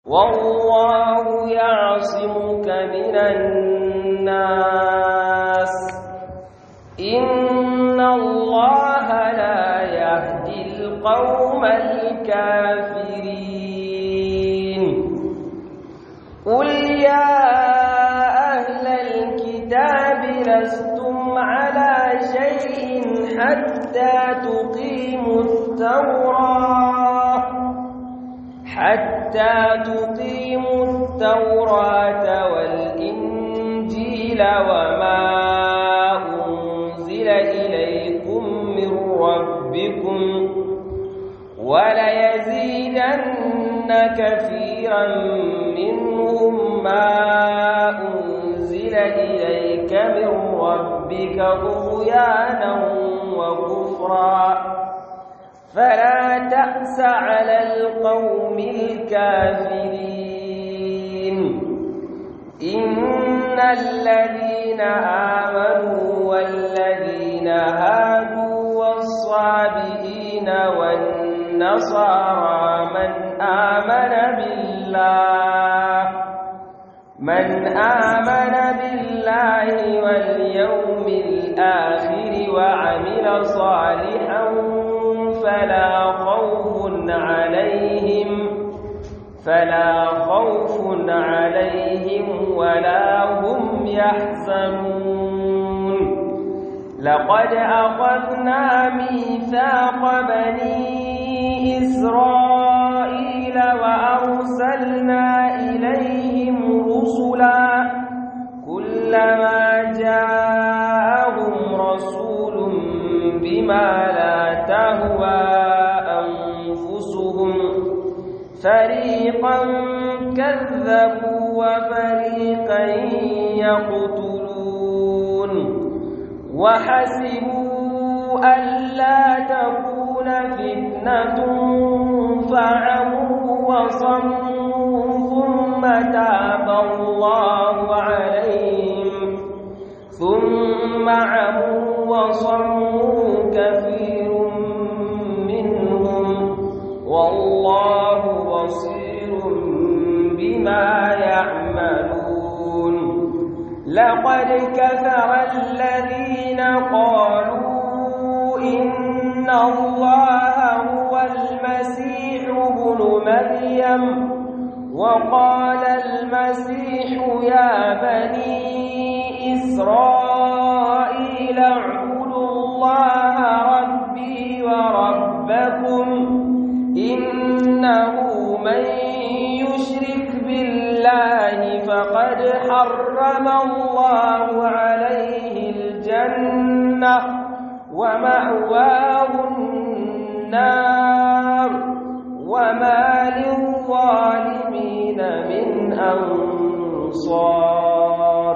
والله يعصمك من الناس إن الله لا يهدي القوم الكافرين قل يا أهل الكتاب لستم على شيء حتى تقيموا التوراة حتى تقيموا التوراة والإنجيل وما أنزل إليكم من ربكم وليزيدن كثيرا منهم ما أنزل إليك من ربك طغيانا وكفرا فلا تأس على القوم الكافرين إن الذين آمنوا والذين هادوا والصابئين والنصارى من آمن بالله من آمن بالله واليوم الآخر وعمل صالحا فلا خوف عليهم فلا خوف عليهم ولا هم يحزنون لقد أخذنا ميثاق بني إسرائيل وأرسلنا إليهم رسلا كلما جاءهم رسول بما لا تهوى أنفسهم فريقا كذبوا وفريقا يقتلون وحسبوا ألا تكون فتنة فعموا وصموا ثم تاب الله عليهم ثم عموا وصموا كثير منهم والله بصير بما يعملون لقد كفر الذين قالوا إن الله هو المسيح ابن مريم وقال المسيح يا بني إسرائيل اعبدوا الله ربي وربكم إنه من يشرك بالله فقد حرم الله عليه الجنة ومأواه النار وما للظالمين من أنصار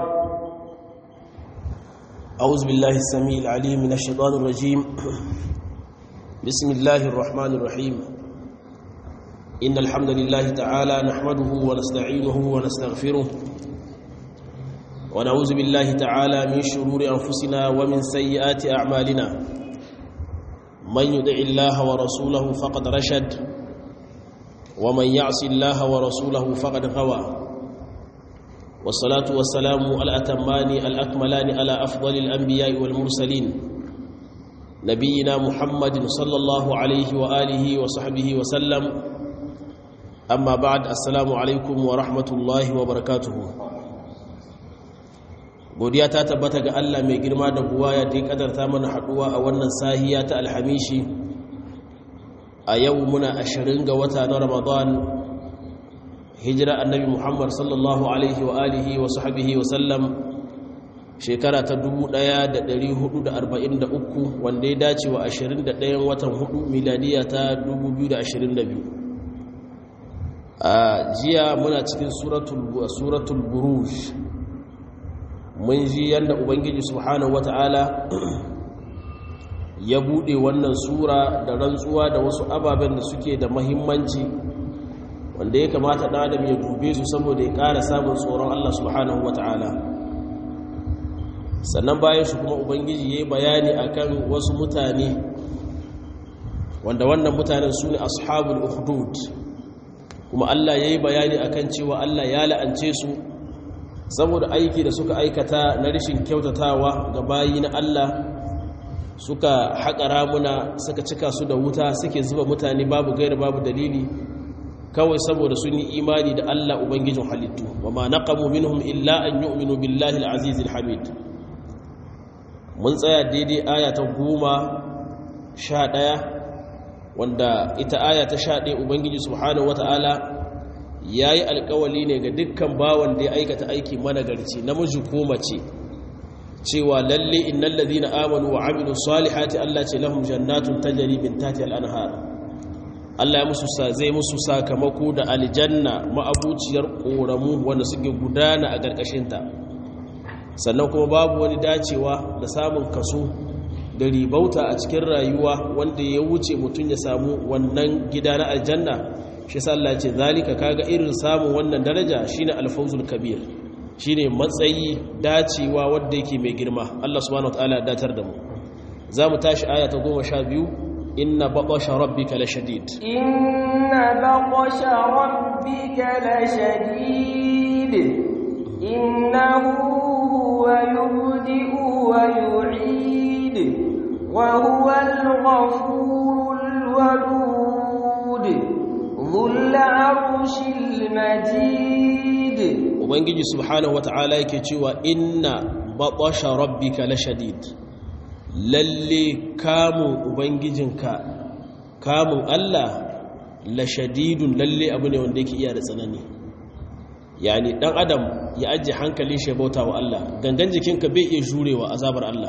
أعوذ بالله السميع العليم من الشيطان الرجيم بسم الله الرحمن الرحيم إن الحمد لله تعالى نحمده ونستعينه ونستغفره ونعوذ بالله تعالى من شرور أنفسنا ومن سيئات أعمالنا من يدع الله ورسوله فقد رشد ومن يعص الله ورسوله فقد غوى والصلاة والسلام الأتمان الأكملان على أفضل الأنبياء والمرسلين نبينا محمد صلى الله عليه وآله وصحبه وسلم أما بعد السلام عليكم ورحمة الله وبركاته godiya ta tabbata ga Allah mai girma da buwaya da ya kadarta mana haduwa a wannan sahiya ta alhamishi a yau muna ashirin ga wata na ramadan hijira annabi muhammad sallallahu alaihi wa alihi wa sahbihi wa sallam shekara ta 1443 wanda ya dace wa 21 watan 4 miladiya ta 2022 a jiya muna cikin suratul buruj mun ji yadda ubangiji subhanahu wata'ala ya bude wannan sura da rantsuwa da wasu ababen da suke da mahimmanci wanda ya kamata ɗan adam ya dube su saboda ya ƙara samun tsoron Allah subhanahu wata'ala sannan bayan shi kuma ubangiji ya yi bayani akan wasu mutane wanda wannan mutanen su ne ashabul ukhdud kuma Allah ya yi bayani akan cewa Allah ya la'ance su saboda aiki da suka aikata na rashin kyautatawa ga bayi na Allah suka haƙa ramuna suka cika su da wuta suke zuba mutane babu gaira babu dalili kawai saboda sun yi imani da Allah ubangijin halittu wa ma naqamu minhum illa an yu'minu billahi al-aziz al-hamid mun tsaya daidai aya ta goma sha ɗaya wanda ita aya ta sha ɗaya ubangiji subhanahu wata'ala ya yi alkawali ne ga dukkan bawan da ya aikata aiki managarci namiji ko mace cewa lalle innal ladhina amanu wa amilu salihati Allah ce lahum jannatun tajri min tahtiha al-anhar Allah ya musu zai musu sakamako da aljanna ma'abuciyar koramu wanda suke gudana a ƙarƙashin ta sannan kuma babu wani dacewa da samun kaso da ribauta a cikin rayuwa wanda ya wuce mutum ya samu wannan gida na aljanna shi sallah ce zalika kaga irin samun wannan daraja shine alfawzul kabir shine matsayi dacewa wanda yake mai girma Allah subhanahu wataala datar da mu zamu tashi aya ta 12 inna batasha rabbika lashadid inna batasha rabbika lashadid innahu huwa yubdi'u wa yu'id wa huwa al-ghafurul wadud dhul 'arshil majid ubangiji subhanahu wata'ala yake cewa inna batasha rabbika lashadid lalle kamun ubangijinka kamun Allah lashadidun lalle abu ne wanda yake iya da tsanani yani dan adam ya ajiye hankalin shi bauta wa Allah gangan jikinka bai iya jurewa azabar Allah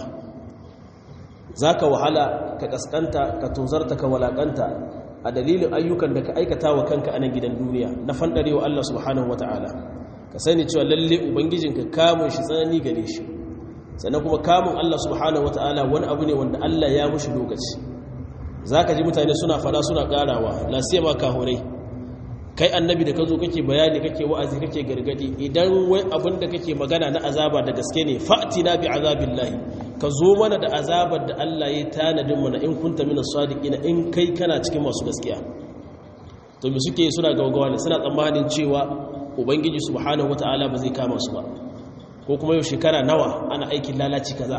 zaka wahala ka kaskanta ka tozarta ka walakanta a dalilin ayyukan da ka aikata wa kanka a nan gidan duniya na fandarewa Allah subhanahu wataala ka sani cewa lalle ubangijinka kamun shi tsanani gare shi sannan kuma kamun Allah subhanahu wataala wani abu ne wanda Allah ya mushi lokaci zaka ji mutane suna fada suna karawa la siyama kahurai kai annabi da kazo kake bayani kake wa'azi kake gargadi idan wai abin da kake magana na azaba da gaske ne fa'tina bi azabillahi ka zo mana da azabar da Allah ya tanadin mana in kunta minas sadiqina in kai kana cikin masu gaskiya to me suke suna gaugawa ne suna tsammanin cewa ubangiji subhanahu wata'ala ba zai kama su ba ko kuma yau shekara nawa ana aikin lalaci kaza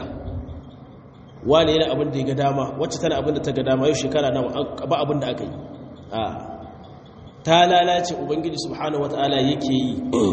wani yana abin da ya ga dama wacce tana abin da ta ga dama yau shekara nawa ba abin da aka yi a ta lalace ubangiji subhanahu wata'ala yake yi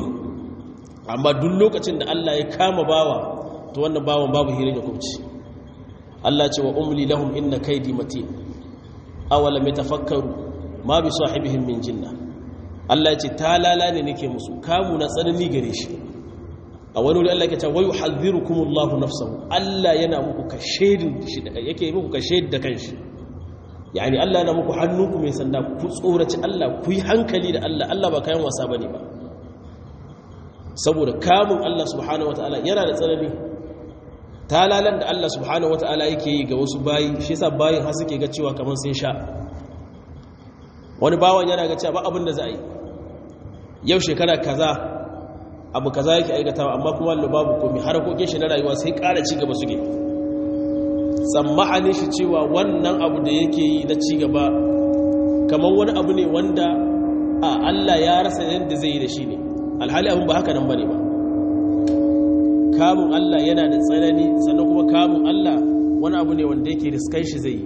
amma duk lokacin da Allah ya kama bawa to wannan bawan babu hirin ya kubci Allah ce wa umli lahum inna kaidi matin awalam yatafakkaru ma bi sahibihim min jinna Allah ya ce ta lala ne nake musu kamu na tsanani gare shi a wani wuri Allah ya ce wayu hadhirukumullahu nafsahu Allah yana muku kashedin shi da yake muku kashedi da kanshi yani Allah yana muku hannunku mai sanda ku tsoraci Allah ku yi hankali da Allah Allah ba kayan wasa bane ba saboda kamun Allah subhanahu wataala yana da tsanani talalan da Allah subhanahu wataala yake yi ga wasu bayi shi yasa bayin har suke ga cewa kamar sun sha wani bawan yana ga cewa ba abin da za a yi yau shekara kaza abu kaza yake aikatawa amma kuma Allah babu komai harakokin shi na rayuwa sai ƙara ci gaba suke tsammanin shi cewa wannan abu da yake yi na ci gaba kamar wani abu ne wanda a Allah ya rasa yadda zai yi da shi ne alhali abin ba haka nan bane ba kamun Allah yana da tsanani sannan kuma kamun Allah wani abu ne wanda yake riskan shi zai yi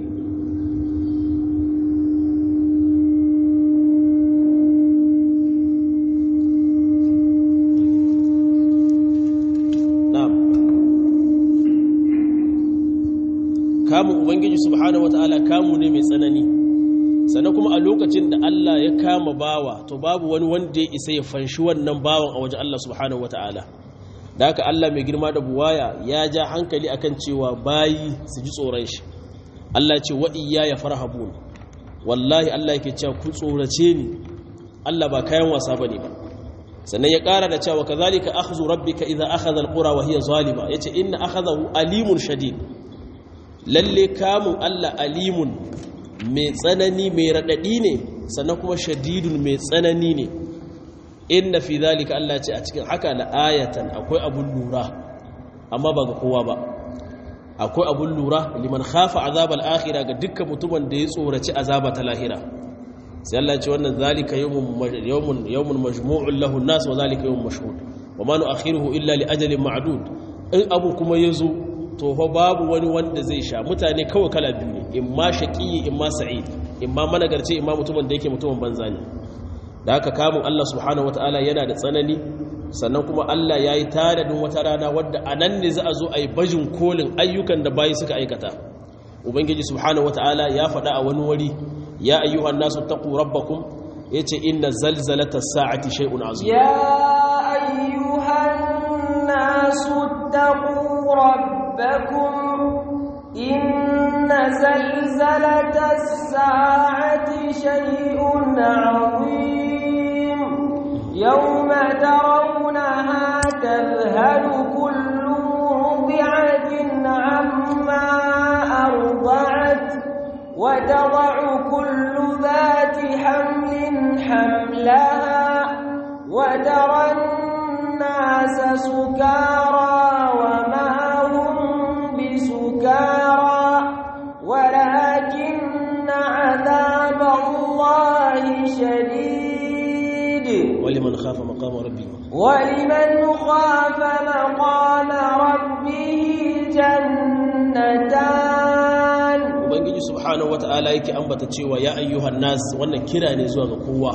kamun ubangiji subhanahu wataala kamu ne mai tsanani sannan kuma a lokacin da Allah ya kama bawa to babu wani wanda ya isa ya fanshi wannan bawan a wajen Allah subhanahu wataala da haka Allah mai girma da buwaya ya ja hankali akan cewa bayi su ji tsoron shi Allah ce wa ya farhabun wallahi Allah yake cewa ku tsorace ni Allah ba kayan wasa bane ba sannan ya ƙara da cewa kazalika akhdhu rabbika idza akhadha alqura wa hiya zalima yace inna akhadahu alimun shadid lalle kamun Allah alimun mai tsanani mai raɗaɗi ne sannan kuma shadidun mai tsanani ne inna fi zalika Allah ce a cikin haka la ayatan akwai abun lura amma ba ga kowa ba akwai abun lura liman khafa azabal akhirah ga dukkan mutumin da ya tsoraci azaba ta lahira sai Allah ya ce wannan zalika yawmun yawmun majmu'un lahu an-nas wa zalika yawmun mashhud wa ma nu'akhiruhu illa li ajalin ma'dud in abu kuma yazo to fa babu wani wanda zai sha mutane kawai kala biyu ne in ma shaqiyi in ma sa'id in ma managarci in ma mutumin da yake mutumin banza ne da haka kamun Allah subhanahu wataala yana da tsanani sannan kuma Allah yayi tanadin wata rana wadda anan ne za a zo a yi bajin kolin ayyukan da bayi suka aikata ubangiji subhanahu wataala ya faɗa a wani wuri ya ayyuhan nasu taqu rabbakum yace inna zalzalata sa'ati shay'un azim ya ayyuhan nasu taqu rabbakum inna zalzalata sa'ati shay'un azim yawma tarawnaha tadhhalu kullu murdi'atin 'amma أرضعت وتضع كل ذات حمل حملها وترى الناس سكارى وما هم بسكارى ولكن عذاب الله شديد ولمن خاف مقام ربه ولمن خاف مقام ربه جنتان ubangiji subhanahu wata'ala yake ambata cewa ya ayyuhan nas wannan kira ne zuwa ga kowa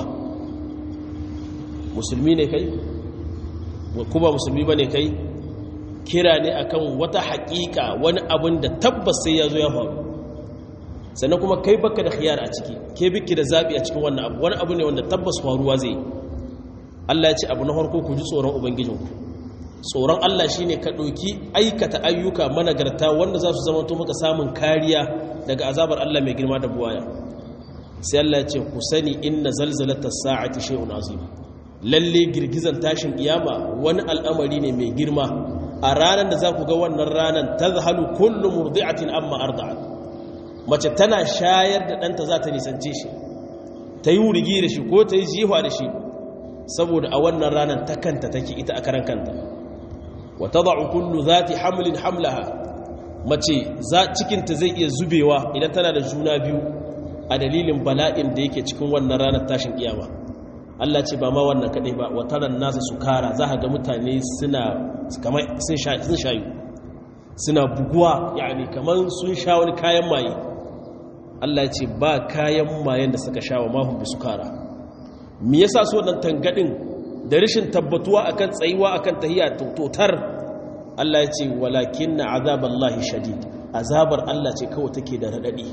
musulmi ne kai kuma musulmi bane kai kira ne akan wata haƙiƙa wani abin da tabbas sai ya zo ya faru sannan kuma kai baka da khiyar a ciki ke biki da zabi a cikin wannan abu wani abu ne wanda tabbas faruwa zai Allah ya ce abu na farko ku ji tsoron ubangijinku tsoron Allah shine ka ɗauki aikata ayyuka managarta wanda za su zama to maka samun kariya daga azabar Allah mai girma da buwaya sai Allah ya ce ku sani inna zalzalata sa'ati shay'un azim lalle girgizan tashin kiyama wani al'amari ne mai girma a ranar da za ku ga wannan ranar tazhalu kullu murdi'atin amma arda'at mace tana shayar da ɗanta za ta nisance shi ta yi wurigi da shi ko ta yi jiwa da shi saboda a wannan ranar ta kanta take ita a karan kanta wa tada'u kullu zati hamlin hamlaha mace za cikinta zai iya zubewa idan tana da juna biyu a dalilin bala'in da yake cikin wannan ranar tashin kiyama Allah ce ba ma wannan kadai ba wa taran nasa sukara za ga mutane suna kamar sun shayu suna buguwa yani kamar sun sha wani kayan maye Allah ce ba kayan mayen da suka sha wa mahun bi sukara me yasa su wannan tangadin da rashin tabbatuwa akan tsayuwa akan tahiyya totar Allah ya ce walakinna azaballahi shadid azabar Allah ce kawai take da radadi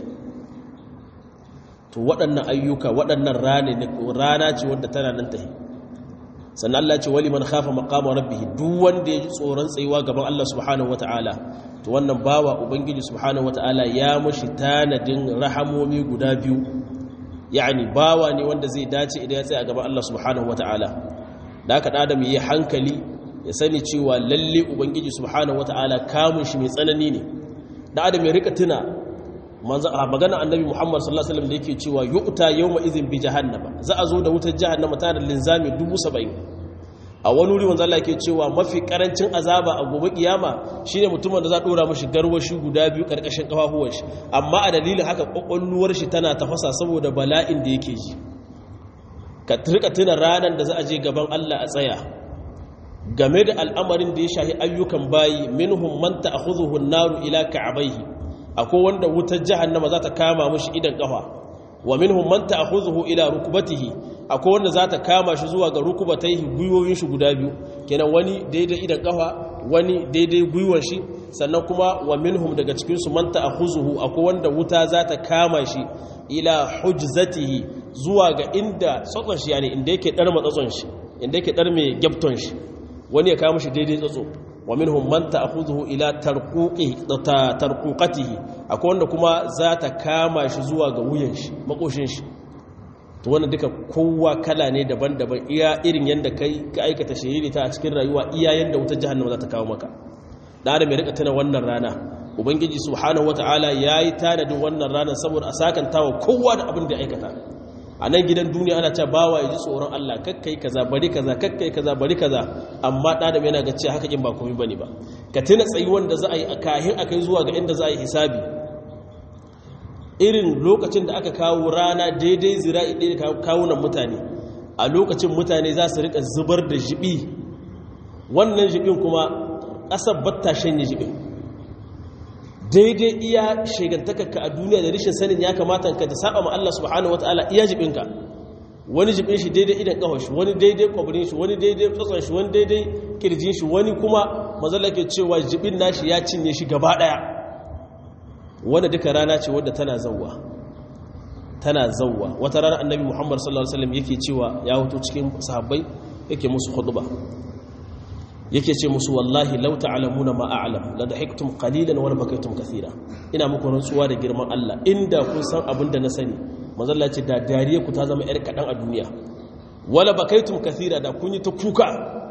to waɗannan ayyuka waɗannan rana ce wadda tana nan tahi sannan Allah ce wali man khafa maqama rabbih duk wanda ya ji tsoron tsayuwa gaban Allah subhanahu wataala to wannan bawa ubangiji subhanahu wataala ya mushi tanadin rahamomi guda biyu yani bawa ne wanda zai dace idan ya tsaya gaban Allah subhanahu wataala da haka da adam yi hankali ya sani cewa lalle ubangiji subhanahu wataala kamun shi mai tsanani ne da adam ya rika tuna magana annabi muhammad sallallahu alaihi wasallam da yake cewa yu'ta yawma idhin bi jahannama za a zo da wutar jahannama ta da linzami 70 a wani wuri wanda Allah yake cewa mafi karancin azaba a gobe kiyama shine mutumin da za a dora mishi garwashi guda biyu karkashin kafafuwan shi amma a dalilin haka kokolluwar shi tana tafasa saboda bala'in da yake ji ka rika tuna ranar da za a je gaban Allah a tsaya game da al'amarin da ya shahi ayyukan bayi minhum man ta'khudhuhu an-naru ila ka'bayhi akwai wanda wutar jahannama za ta kama mashi idan kafa wa minhum man ta'khudhuhu ila rukbatihi akwai wanda za ta kama shi zuwa ga rukubataihi gwiwoyin shi guda biyu kenan wani daidai idan kafa wani daidai gwiwon shi sannan kuma wa minhum daga cikin su man ta'khudhuhu akwai wanda wuta za ta kama shi ila hujzatihi zuwa ga inda tsotson shi yani inda yake dar matsatson shi inda yake dar mai gyapton shi wani ya kama shi daidai tsotso wa minhum man ta'khudhuhu ila tarquqi tarquqatihi akwai wanda kuma za ta kama shi zuwa ga wuyan shi makoshin shi to wannan duka kowa kala ne daban-daban iya irin yanda kai ka aikata shiriri ta a cikin rayuwa iya yanda wutar jahannama za ta kawo maka da adam ya rika tana wannan rana ubangiji subhanahu wataala yayi tanadin wannan rana saboda a sakantawa kowa da abin da ya aikata a nan gidan duniya ana cewa bawa ya ji tsoron Allah kakkai kaza bari kaza kakkai kaza bari kaza amma ɗadam yana ga cewa haka in ba komai bane ba ka tuna tsayi wanda za a yi a kahin a kai zuwa ga inda za a yi hisabi irin lokacin da aka kawo rana daidai zira'i ɗaya da kawunan mutane a lokacin mutane za su rika zubar da jibi wannan jibin kuma ƙasar batta shanye jibin daidai iya shegantakarka a duniya da rishin sanin ya kamata ka ta saba ma Allah subhanahu wataala iya jibinka wani jibin shi daidai idan kawai shi wani daidai kwabirin shi wani daidai tsotson shi wani daidai kirjin shi wani kuma mazala ke cewa jibin nashi ya cinye shi gaba daya wanda duka rana ce wadda tana zauwa tana zauwa wata rana annabi muhammad sallallahu alaihi wasallam yake cewa ya hoto cikin sahabbai yake musu khutba yake ce musu wallahi law ta'lamuna ma a'lam la dahiktum qalilan wa la bakaytum kathira ina muku rantsuwa da girman Allah inda kun san abin da na sani manzo Allah ce da dariya ku ta zama yar kadan a duniya wala bakaytum kathira da kun yi ta kuka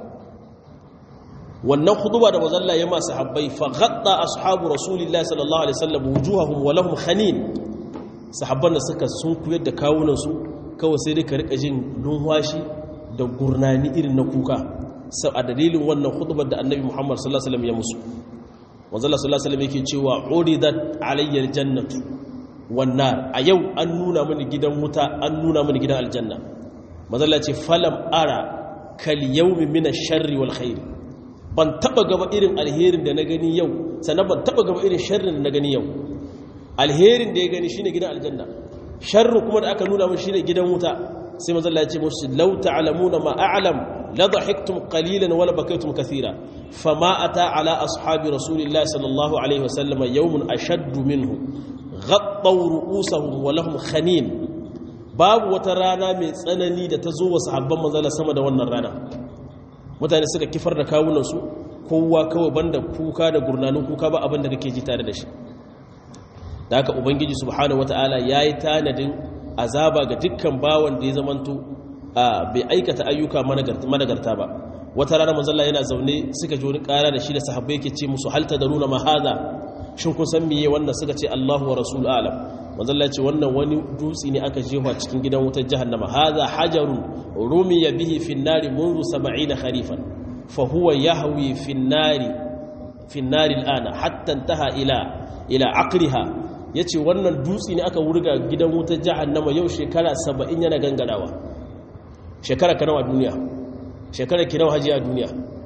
wannan khutba da manzo Allah ya ma sahabbai fa ghatta ashabu rasulillahi sallallahu alaihi wasallam wujuhahum wa lahum khanin sahabban da suka sun kuyar da kawunan su kawai sai dai ka rika jin lunwashi da gurnani irin na kuka sau a dalilin wannan hudubar da annabi muhammad sallallahu alaihi wasallam ya musu wanzala sallallahu alaihi wasallam yake cewa uridat alayyar jannatu wannan a yau an nuna mini gidan wuta an nuna mini gidan aljanna mazalla ce falam ara kal yawmi min ash-sharri wal khair ban taba gaba irin alherin da na gani yau sannan ban taba gaba irin sharrin da na gani yau alherin da ya gani shine gidan aljanna sharru kuma da aka nuna min shine gidan wuta sai mazalla ya ce musu law ta'lamuna ma a'lam لضحكتم قليلا ولا بكيتم كثيرا فما أتى على أصحاب رسول الله صلى الله عليه وسلم يوم أشد منه غطوا رؤوسهم ولهم خنين باب وترانا من تسنني da tazo wa sahabban manzala sama da wannan rana mutane suka kifar da kawunan su kowa kawai banda kuka da gurnanin kuka ba abin da kake ji tare da shi da haka ubangiji subhanahu wataala yayi tanadin azaba ga dukkan bawan da ya zamanto bai aikata ayyuka managarta ba wata rana manzalla yana zaune suka ji wani kara da shi da sahabbai yake ce musu halta da nuna mahaza shin kun san miye wannan suka ce Allahu wa rasul alam manzalla ya ce wannan wani dutse ne aka jefa cikin gidan wutar jahannama hadha hajarun rumiya bihi fi an-nari منذ 70 kharifan fa huwa yahwi fi an-nari fi an-nari al-ana hatta intaha ila ila aqriha yace wannan dutse ne aka wurga gidan wutar jahannama yau shekara 70 yana gangarawa shekara ka nawa duniya shekara ki nawa haji a duniya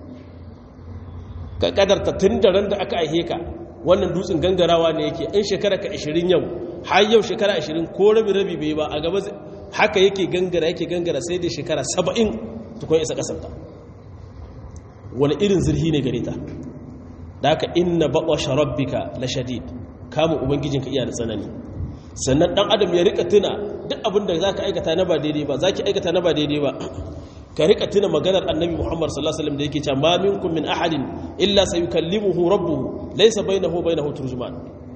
ka kadarta tun da ran da aka aihe ka wannan dutsen gangarawa ne yake in shekara ka 20 yau har yau shekara 20 ko rabi rabi bai ba a gaba haka yake gangara yake gangara sai da shekara 70 tukun isa kasanta wani irin zirhi ne gare ta da haka inna baƙwa rabbika la shadid kamun ubangijinka iya da tsanani sannan dan adam ya rika tuna duk abin da zaka aikata na ba daidai ba zaki aikata na ba daidai ba ka rika tuna maganar annabi Muhammad sallallahu alaihi wasallam da yake cewa ma minkum min ahadin illa sayukallimuhu rabbuhu laysa bainahu bainahu turjuman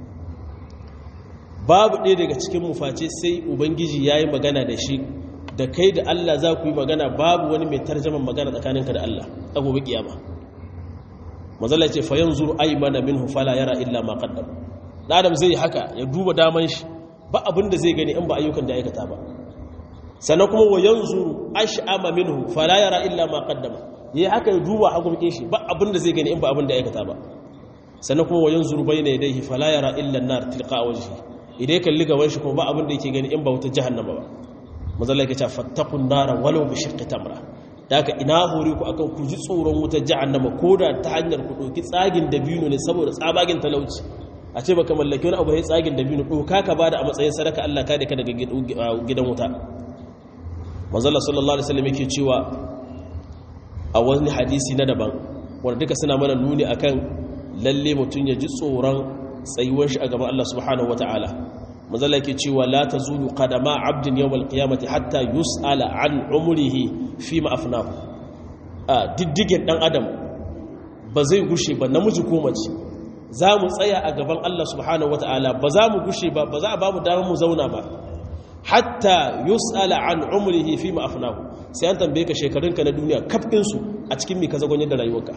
babu ɗaya daga cikin mu face sai ubangiji yayi magana da shi da kai da Allah za ku yi magana babu wani mai tarjaman magana tsakaninka da Allah a gobe kiyama manzala ce fa yanzuru aymana minhu fala yara illa ma qaddam adam zai haka ya duba daman shi ba abin da zai gani in ba ayyukan da aikata ba sannan kuma wa yanzu ash'ama minhu fala yara illa ma qaddama yayi haka ya duba hagunkin shi ba abin da zai gani in ba abin da aikata ba sannan kuma wa yanzu bayna yadayhi fala yara illa an-nar tilqa wajhi idan kalli gaban shi kuma ba abin da yake gani in ba wuta jahannama ba mazalla yake cewa fattaqun nara walau bi shiqqi tamra daga ina hore ku akan ku ji tsoron wutar jahannama koda ta hanyar ku doki tsagin dabino ne saboda tsabagen talauci a ce baka mallaki wani abu ya tsagin da biyu doka ka bada a matsayin sadaka Allah ka da ka daga gidan wuta manzala sallallahu alaihi wasallam yake cewa a wani hadisi na daban wanda duka suna mana nuni akan lalle mutum ya ji tsoron tsayuwar shi a gaban Allah subhanahu wataala manzala yake cewa la tazulu qadama abdin yawmal qiyamati hatta yus'ala an umrihi fi ma afnahu a diddigen dan adam ba zai gushe ba namiji ko mace za mu tsaya a gaban Allah subhanahu wata'ala ba za mu gushe ba ba za a ba mu damar mu zauna ba hatta yus'ala an umrihi fi ma afnahu sai an tambaye ka shekarunka na duniya kafin su a cikin me ka zagon yadda rayuwarka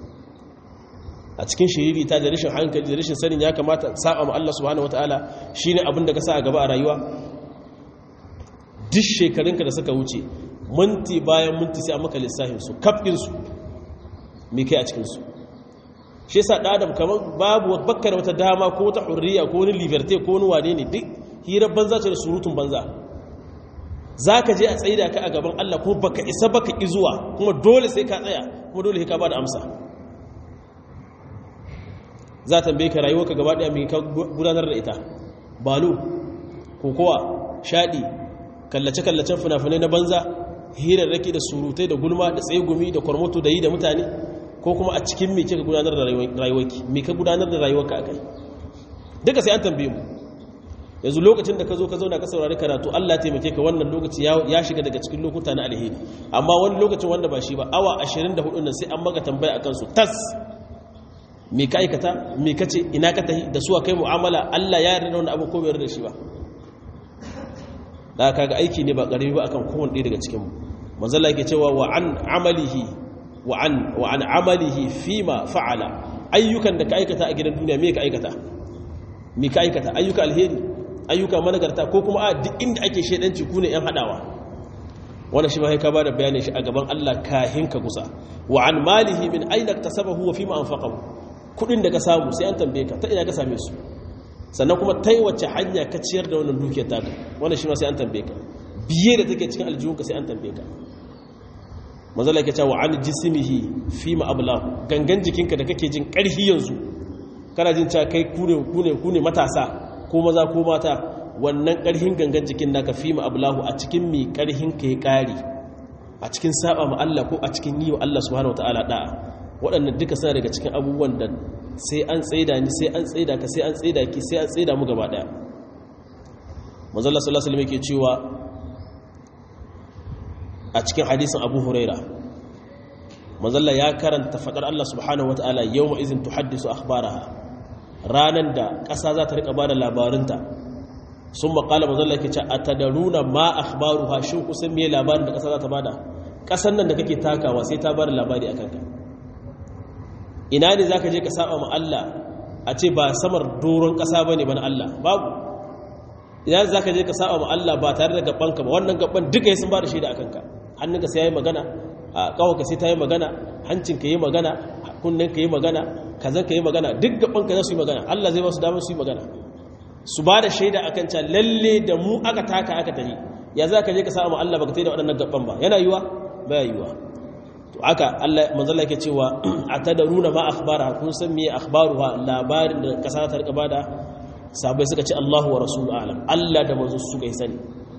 a cikin shiriri ta da rashin hankali da rashin sanin ya kamata saba ma Allah subhanahu wata'ala shine abin da ka sa a gaba a rayuwa duk shekarunka da suka wuce minti bayan minti sai a maka lissafin su kafin su me kai a cikin su shi yasa da adam kamar babu bakkar wata dama ko wata hurriya ko wani liberté ko wani wane ne duk hirar banza ce da surutun banza za ka je a tsaida ka a gaban Allah kuma baka isa baka ƙi zuwa kuma dole sai ka tsaya kuma dole ka ba da amsa za ta tambaye ka rayuwa ka gaba ɗaya mai ka gudanar da ita balu kokowa shaɗi kallace-kallacen fina-finai na banza hirarraki da surutai da gulma da tsegumi da kwarmoto da yi da mutane ko kuma a cikin mai ka gudanar da rayuwarki mai ka gudanar da rayuwarka a kai duka sai an tambaye mu yanzu lokacin da ka zo ka zauna ka saurari karatu Allah taimake ka wannan lokaci ya shiga daga cikin lokuta na alheri amma wani lokacin wanda ba shi ba awa 24 nan sai an maka tambaya akan su tas me ka aikata me ka ce ina ka tahi da suwa kai mu'amala Allah ya yarda da wannan abu ko bai yarda da shi ba da kaga aiki ne ba karami ba akan kowanne ɗaya daga cikin mu manzo Allah yake cewa wa an amalihi wa an wa an amalihi fima fa'ala ayyukan da ka aikata a gidan duniya me ka aikata me ka aikata ayyuka alheri ayyuka managarta ko kuma a duk inda ake shedanci ku ne yan hadawa wannan shi ma sai ka bada bayanin shi a gaban Allah kahin ka kusa wa an malihi min aina iktasabahu wa fima anfaqahu kudin da ka samu sai an tambaye ka ta ina ka same su sannan kuma ta yi wacce hanya ka ciyar da wannan dukiyar taka wannan shi ma sai an tambaye ka biye da take cikin aljihunka sai an tambaye ka mazala ke cewa an jisimihi fi ma'ablahu gangan jikinka da kake jin ƙarfi yanzu kana jin cewa kai kune kune kune matasa ko maza ko mata wannan ƙarfin gangan jikin naka fi ma'ablahu a cikin mi ƙarfin ka ya ƙari a cikin saba ma Allah ko a cikin yi wa Allah subhanahu wataala da'a waɗannan duka suna daga cikin abubuwan da sai an tsaida ni sai an tsaida ka sai an tsaida ki sai an tsaida mu gaba daya manzalla sallallahu alaihi wasallam yake cewa a cikin hadisin Abu Huraira manzalla ya karanta fadar Allah subhanahu wataala yawma izin tuhaddisu akhbaraha ranan da ƙasa za ta rika bada labarinta sun maƙala manzalla yake ce atadaruna ma akhbaruha shin kusan me labarin da ƙasa za ta bada ƙasan nan da kake takawa sai ta bada labari akan ka ina ne za ka je ka saba ma Allah a ce ba samar doron ƙasa ba ne ba na Allah babu ina ne za ka je ka saba ma Allah ba tare da gabanka ba wannan gaban duka ya sun ba da shaida a kanka hannunka sai ya yi magana a ƙawaka sai ta yi magana hancinka yi magana kunnen ka yi magana kazan ka yi magana duk gabanka za su yi magana Allah zai ba su damar su yi magana su ba da shaida a kan lalle da mu aka taka aka tafi ya za ka je ka saba ma Allah ba ka tafi da waɗannan gaban ba yana yiwa ba ya yiwa to aka Allah manzala yake cewa atadaruna ma akhbara kun san me akhbaruha labarin da kasa ta rika bada sabai suka ce Allahu wa rasulu alam Allah da manzo su ga sani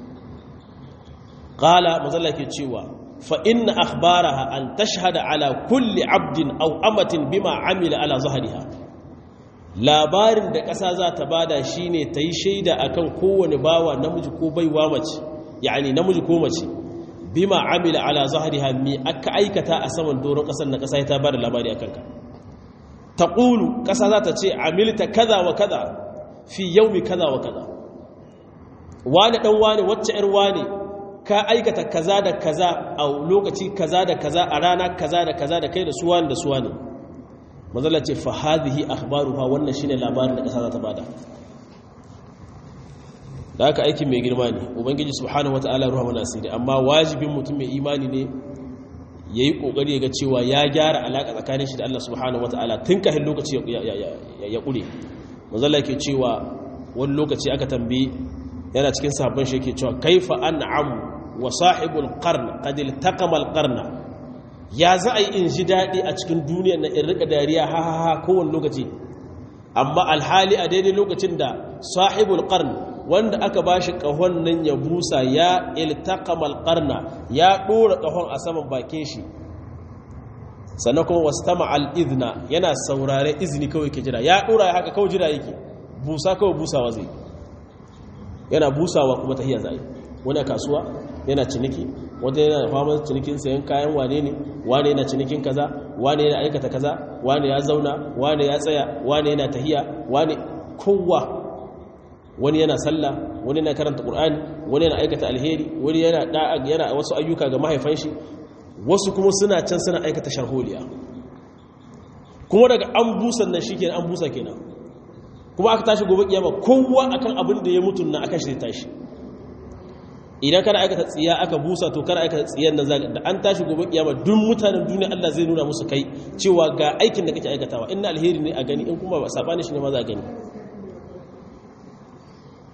qala manzala yake cewa fa inna akhbaraha an tashhada ala kulli abdin aw amatin bima amila ala zahriha labarin da kasa za ta bada shine tayi shaida akan kowane bawa namiji ko baiwa mace yani namiji ko mace bima amila ala zahriha mi aka aikata a saman doron kasar na kasa ta bada labari akan ka taqulu kasa za ta ce amilta kaza wa kaza fi yawmi kaza wa kaza wani dan wani wacce yar wani ka aikata kaza da kaza a lokaci kaza da kaza a rana kaza da kaza da kai da su wani da su wani mazalla ce fa hadhihi akhbaruha wannan shine labarin da kasa za ta bada da haka aikin mai girma ne ubangiji subhanahu wata'ala ruwa mana asiri amma wajibin mutum mai imani ne ya yi ƙoƙari ya ga cewa ya gyara alaƙa tsakanin shi da Allah subhanahu wata'ala tun kahin lokaci ya ƙure mazala ke cewa wani lokaci aka tambayi yana cikin sabon shi yake cewa kaifa an'am wa sahibul qarn qad iltaqama al qarna ya za a yi in ji daɗi a cikin duniyar na in rika dariya ha ha ha kowane lokaci amma alhali a daidai lokacin da sahibul qarn wanda aka ba shi ƙahon nan ya busa ya iltakamal ƙarna ya ɗora ƙahon a saman bakin shi sannan kuma wasu tama al'izna yana saurare izini kawai ke jira ya ɗora ya haka kawai jira yake busa kawai busawa zai yana busawa kuma tahiyar zai wani kasuwa yana ciniki wanda yana fama cinikin sayan kayan wane ne wane yana cinikin kaza wane yana aikata kaza wane ya zauna wane ya tsaya wane yana tahiya wane kowa wani yana sallah wani yana karanta qur'ani wani yana aikata alheri wani yana da'a yana wasu ayyuka ga mahaifan shi wasu kuma suna can suna aikata sharholiya kuma daga an busan nan shikenan an busa kenan kuma aka tashi gobe kiyama kowa akan abin da ya mutu na aka shi tashi idan kana aikata tsiya aka busa to kana aikata tsiyan nan zaka da an tashi gobe kiyama duk mutanen duniya Allah zai nuna musu kai cewa ga aikin da kake aikatawa inna alheri ne a gani in kuma ba sabani shi ne ma za a gani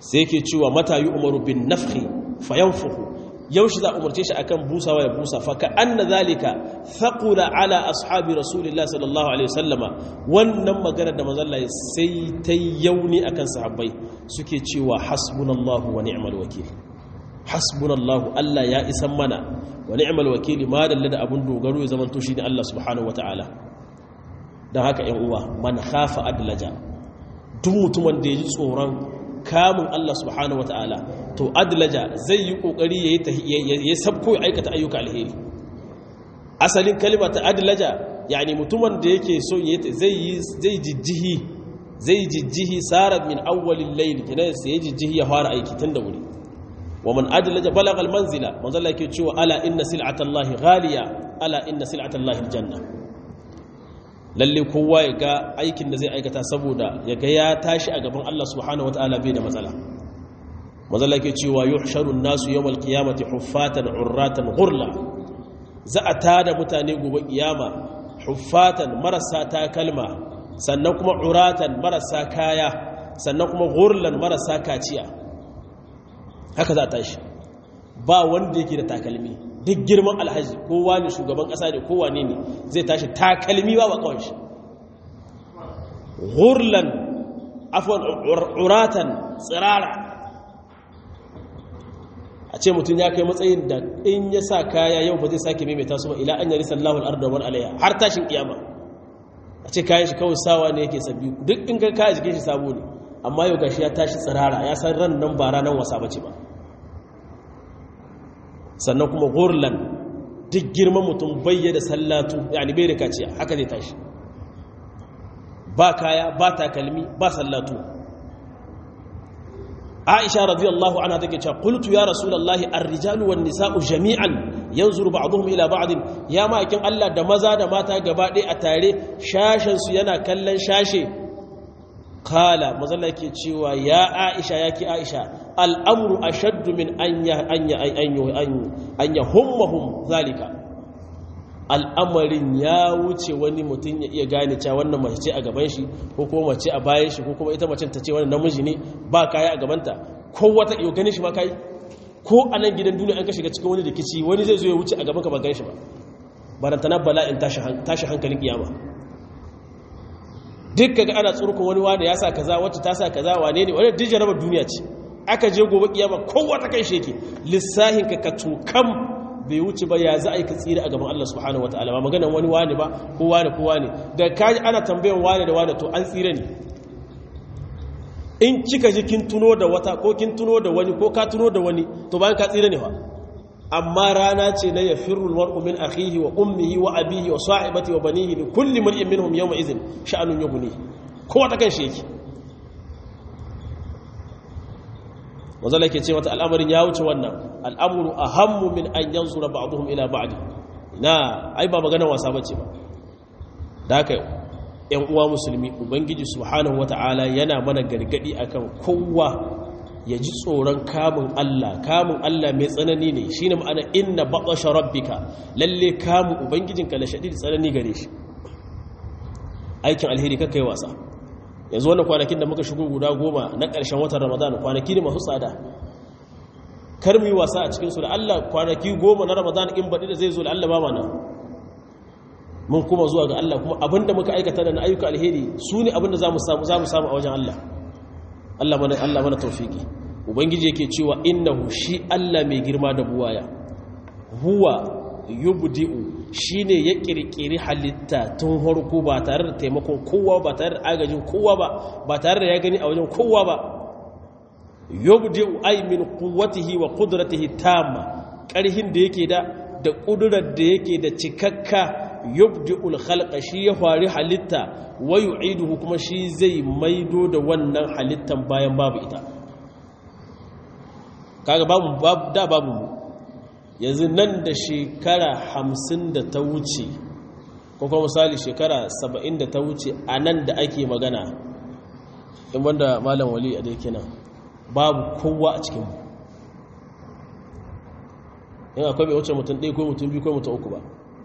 sai yake cewa mata yi umaru bin nafhi fayanfuhu yaushe za a umarce shi akan busawa ya busa fa ka anna zalika thaqula ala ashabi rasulillah sallallahu alaihi wasallama wannan magana da manzon Allah sai ta yauni akan sahabbai suke cewa hasbunallahu wa ni'mal wakil hasbunallahu Allah ya isan mana wa ni'mal wakil ma dalla da abun dogaro ya zamanto shi ne Allah subhanahu wataala dan haka ƴan uwa man khafa adlaja duk mutumin da ya ji tsoron kamun Allah subhanahu wa ta'ala to adlaja zai yi ƙoƙari ya sabko ya aikata ayyuka alheri asalin kalima ta adlaja yani mutumin da yake so zai jijjihi zai jijjihi sarar min awwalin laili kina sai ya jijjihi ya fara aiki tun da wuri wa man adlaja balagal manzila manzala yake cewa ala inna sil'atallahi ghaliya ala inna sil'atallahi aljanna lalle kowa ya ga aikin da zai aikata saboda ya ga ya tashi a gaban Allah subhanahu wataala bai da matsala mazalla ke cewa yuhsharun nasu yawmal qiyamati huffatan urratan ghurla za a tada mutane gobe kiyama huffatan marasa takalma sannan kuma uratan marasa kaya sannan kuma ghurlan marasa kaciya haka za a tashi ba wanda yake da takalmi duk girman alhaji kowa ne shugaban kasa ne kowa ne ne zai tashi takalmi ba ba kawai shi hurlan afon uratan tsirara a ce mutum ya kai matsayin da in ya sa kaya yau ba zai sake maimaita su ba ila an yari sallahu al'arda wani alaiya har tashin kiyama a ce kayan shi kawai sawa ne yake sabbi duk in ka kaya jikin shi sabo ne amma yau gashi ya tashi tsirara ya san ran nan ba ranar wasa bace ba sannan kuma gurlan duk girman mutum bayyada sallatu yani bai da kaciya haka zai tashi ba kaya ba takalmi ba sallatu aisha radiyallahu anha take cewa qultu ya rasulullahi ar-rijalu wan nisa'u jami'an yanzuru ba'dhum ila ba'd ya ma'akin Allah da maza da mata gaba ɗaya a tare shashin su yana kallon shashe kala mazalla yake cewa ya aisha yake aisha al'amru ashaddu min anya anya anya hummahum zalika al'amarin ya wuce wani mutum ya iya gane cewa wannan mace ce a gaban shi ko kuma mace a bayan shi ko kuma ita mace ta ce wannan namiji ne ba kaya a gabanta ko wata iyo ganin shi ma kai ko a nan gidan duniya an ka shiga cikin wani rikici wani zai zo ya wuce a gaban ka ba gan shi ba barantana bala'in tashi hankalin kiyama duk kaga ana tsurkun wani wani ya sa kaza wacce ta sa kaza wane ne wani dijin rabar duniya ce aka je gobe kiyama kowa ta kai sheke lissahin ka ka tukam bai wuce ba ya za a yi ka tsira a gaban Allah subhanahu wataala ba maganan wani wani ba ko wani ko wani da kaji ana tambayan wani da wani to an tsira ne in kika ji kin tuno da wata ko kin tuno da wani ko ka tuno da wani to bayan ka tsira ne fa amma rana ce na yafirru almar'u min akhihi wa ummihi wa abihi wa sahibati wa banihi li kulli mar'in minhum yawma idhin sha'anun yughni kowa ta kan shi yake wazala ke ce mata al'amarin ya wuce wannan al'amuru ahammu min an yanzura ba'dhum ila ba'd na ai ba magana wasa bace ba da haka yan uwa musulmi ubangiji subhanahu wata'ala yana mana gargadi akan kowa ya ji tsoron kamun Allah kamun Allah mai tsanani ne shi ne ma'ana inna baƙasha rabbika lalle kamun ubangijinka da shaɗi tsanani gare shi aikin alheri kakka yi wasa yanzu wannan kwanakin da muka shigo guda goma na ƙarshen watan ramadan kwanaki ne masu tsada kar mu yi wasa a cikinsu da Allah kwanaki goma na ramadan in baɗi da zai zo da Allah ba mana mun kuma zuwa ga Allah kuma abinda muka aikata da na ayyuka alheri su ne abinda za mu samu a wajen Allah Allah mana Allah mana tawfiki ubangiji yake cewa innahu shi Allah mai girma da buwaya huwa yubdi'u shine ya kirkiri halitta tun harko ba tare da taimakon kowa ba tare da agajin kowa ba ba tare da ya gani a wajen kowa ba yubdi'u ay min quwwatihi wa qudratihi tamma karhin da yake da da kudurar da yake da cikakka yubdi'ul khalqa shi ya fari halitta wa yu'iduhu kuma shi zai maido da wannan halittan bayan babu ita kaga babu da babu mu yanzu nan da shekara hamsin da ta wuce ko kuma misali shekara saba'in da ta wuce a nan da ake magana in wanda malam wali a dai kenan babu kowa a cikinmu in akwai bai wuce mutum ɗaya ko mutum biyu ko mutum uku ba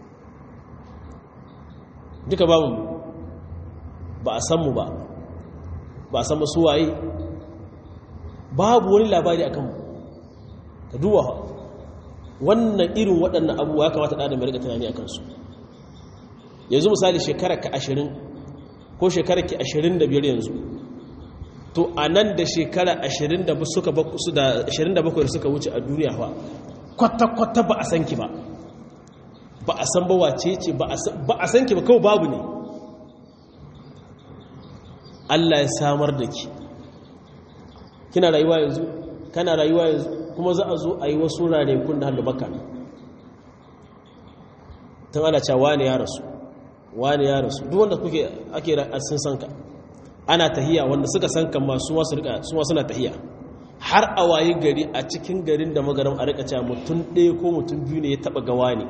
duka babu ba a san mu ba ba a san su waye babu wani labari akan mu ka duba wannan irin waɗannan abubuwa ya kamata ɗan da mai rika tunani a kansu yanzu misali shekarar ka ashirin ko shekarar ki ashirin da biyar yanzu to a nan da shekara ashirin da bakwai da suka wuce a duniya ba kwata-kwata ba a san ki ba ba a san ba wace ce ba a san ki ba kawai babu ne Allah ya samar da ki kina rayuwa yanzu kana rayuwa yanzu kuma za a zo a yi wasu ranakun da hannu baka tun ana cewa wani ya rasu wani ya rasu duk wanda kuke ake sun san ka ana tahiya wanda suka san kan masu wasu rika su wasu na tahiya har a wayi gari a cikin garin da magaram a rika cewa mutum ɗaya ko mutum biyu ne ya taɓa gawa ne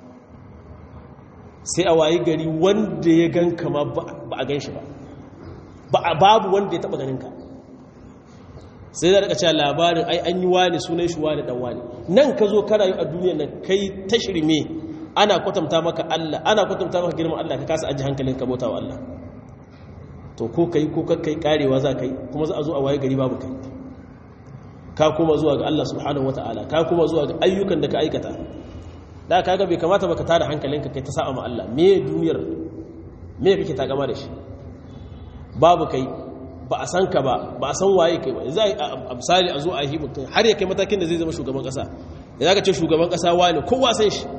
sai a wayi gari wanda ya gan kama ba a gan shi ba babu wanda ya taɓa ganin ka sai da rika cewa labarin ai an yi wani sunan shi wani dan wani nan ka zo karayu a duniya nan kai ta shirme ana kwatanta maka Allah ana kwatanta maka girman Allah ka kasa aji hankalin ka bauta wa Allah to ko kai ko kai karewa za kai kuma za a zo a waye gari babu kai ka kuma zuwa ga Allah subhanahu wataala ka kuma zuwa ga ayyukan da ka aikata da kaga bai kamata baka tada hankalinka kai ta sa'a ma Allah me duniyar me kake takama da shi babu kai ba a san ka ba ba a san waye kai ba za a misali a zo a yi mutum har ya kai matakin da zai zama shugaban kasa ya ka ce shugaban kasa wani kowa san shi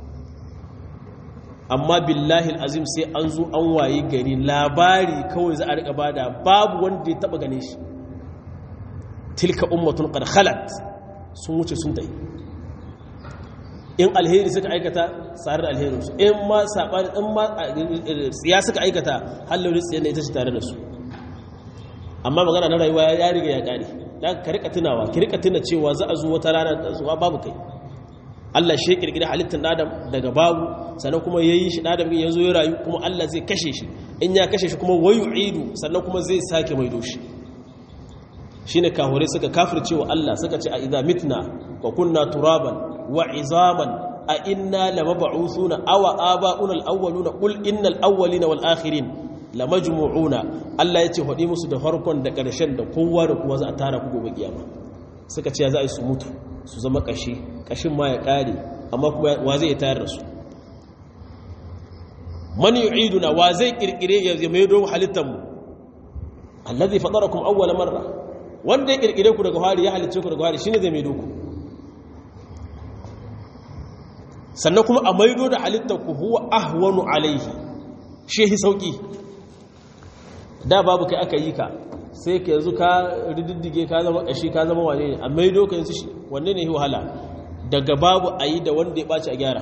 amma billahi azim sai an zo an waye gari labari kawai za a rika bada babu wanda ya taba gane shi tilka ummatun qad khalat sun wuce sun tayi in alheri suka aikata tsarar alherin su in ma sabani in ma tsiya suka aikata halin tsiya ne ita ce tare da su amma magana na rayuwa ya riga ya kare da ka rika tunawa ki rika tuna cewa za a zo wata rana da zuwa babu kai Allah shi kirkiri halittar adam daga babu sannan kuma yayi shi adam ya zo ya rayu kuma Allah zai kashe shi in ya kashe shi kuma wayu'idu sannan kuma zai sake maido shi shine kahore suka kafircewa Allah suka ce a idza mitna wa kunna turaban wa izaman a inna lamab'uthuna aw aba'una al-awwaluna qul innal awwalina wal akhirin lamajmu'una Allah ya ce hadi musu da farkon da ƙarshen da kowa da kowa za a tara ku gobe kiyama suka ce za a yi su mutu su zama kashi kashin ma ya kare amma kuma wa zai tayar da su man yu'iduna wa zai kirkire ya mai do halittar mu allazi fatarakum awwala marra wanda ya kirkire ku daga hari ya halicce ku daga hari shine zai mai do ku sannan kuma a maido da halittar ku huwa ahwanu alaihi shehi sauki da babu kai aka yi ka sai ka yanzu ka rididdige ka zama kashi ka zama wane ne a maido ka yanzu shi wanne ne wahala daga babu a yi da wanda ya ɓaci a gyara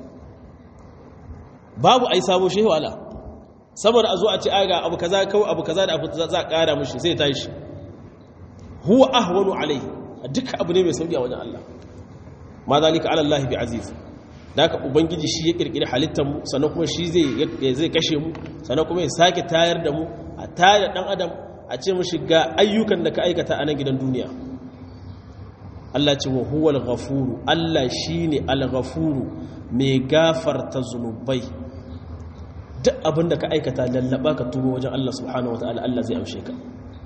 babu a yi sabo shi wahala saboda a zo a ce aga abu kaza kawai abu kaza da abu za a ƙara mashi sai ta shi huwa ahwanu alai duka abu ne mai sauki a wajen Allah ma zalika ala Allah bi aziz da haka ubangiji shi ya kirkiri halittar mu sannan kuma shi zai zai kashe mu sannan kuma ya sake tayar da mu a tayar dan adam a ce mushi ga ayyukan da ka aikata a nan gidan duniya Allah ce wa huwal ghafuru Allah shine al-ghafuru mai gafarta zunubai duk abin da ka aikata lallaba ka tuba wajen Allah subhanahu wataala Allah zai amshe ka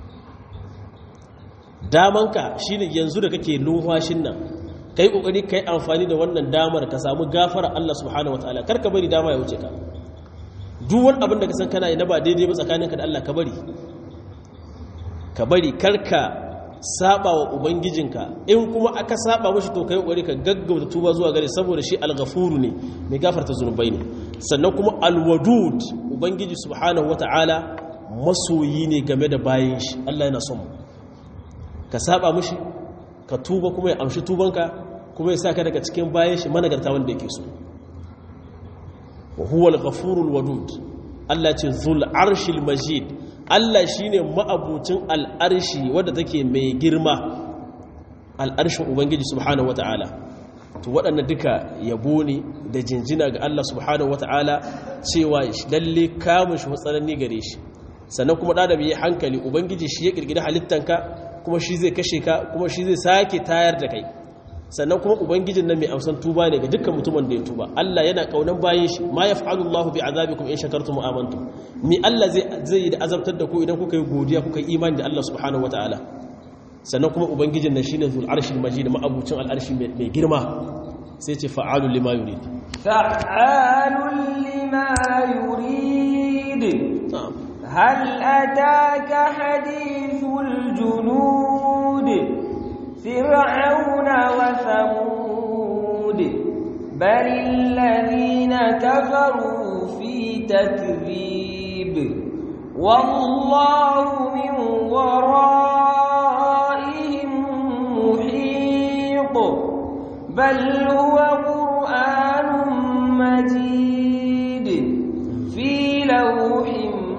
damanka shine yanzu da kake numfashin nan kai kokari kai amfani da wannan damar ka samu gafara Allah subhanahu wataala kar ka bari dama ya wuce ka duk wani abin da ka san kana yi na ba daidai ba tsakaninka da Allah ka bari ka bari karka saba wa ubangijinka in kuma aka saba mashi to kai kokari ka gaggauta tuba zuwa gare saboda shi al-ghafuru ne mai gafarta zunubai ne sannan kuma al-wadud ubangiji subhanahu wataala masoyi ne game da bayin shi Allah yana son ka saba mashi ka tuba kuma ya amshi tubanka kuma ya saka daga cikin bayan shi managarta wanda yake so wa huwa al-ghafurul wadud Allah ce zul arshil majid Allah shine ma'abucin al'arshi wadda take mai girma al'arshin ubangiji subhanahu wata'ala to waɗannan duka yabo ne da jinjina ga Allah subhanahu wata'ala cewa lalle kamun shi matsananni gare shi sannan kuma da bai hankali ubangiji shi ya kirkiri halittanka kuma shi zai kashe ka kuma shi zai sake tayar da kai sannan kuma ubangijin nan mai amsan tuba ne ga dukkan mutumin da ya tuba Allah yana kaunan bayin shi ma yaf'alu Allahu bi azabikum in shakartum wa amantum ni Allah zai zai yi da azabtar da ku idan kuka yi godiya kuka yi imani da Allah subhanahu wataala sannan kuma ubangijin nan shine zul arshil majid ma'abucin al'arshi mai girma sai ce fa'alul lima yurid fa'alul lima yurid hal ataka hadithul junud fir'auna wa thamud bal alladhina kafaru fi takdhib wallahu min wara'ihim muhit بل هو قرآن مجيد في لوح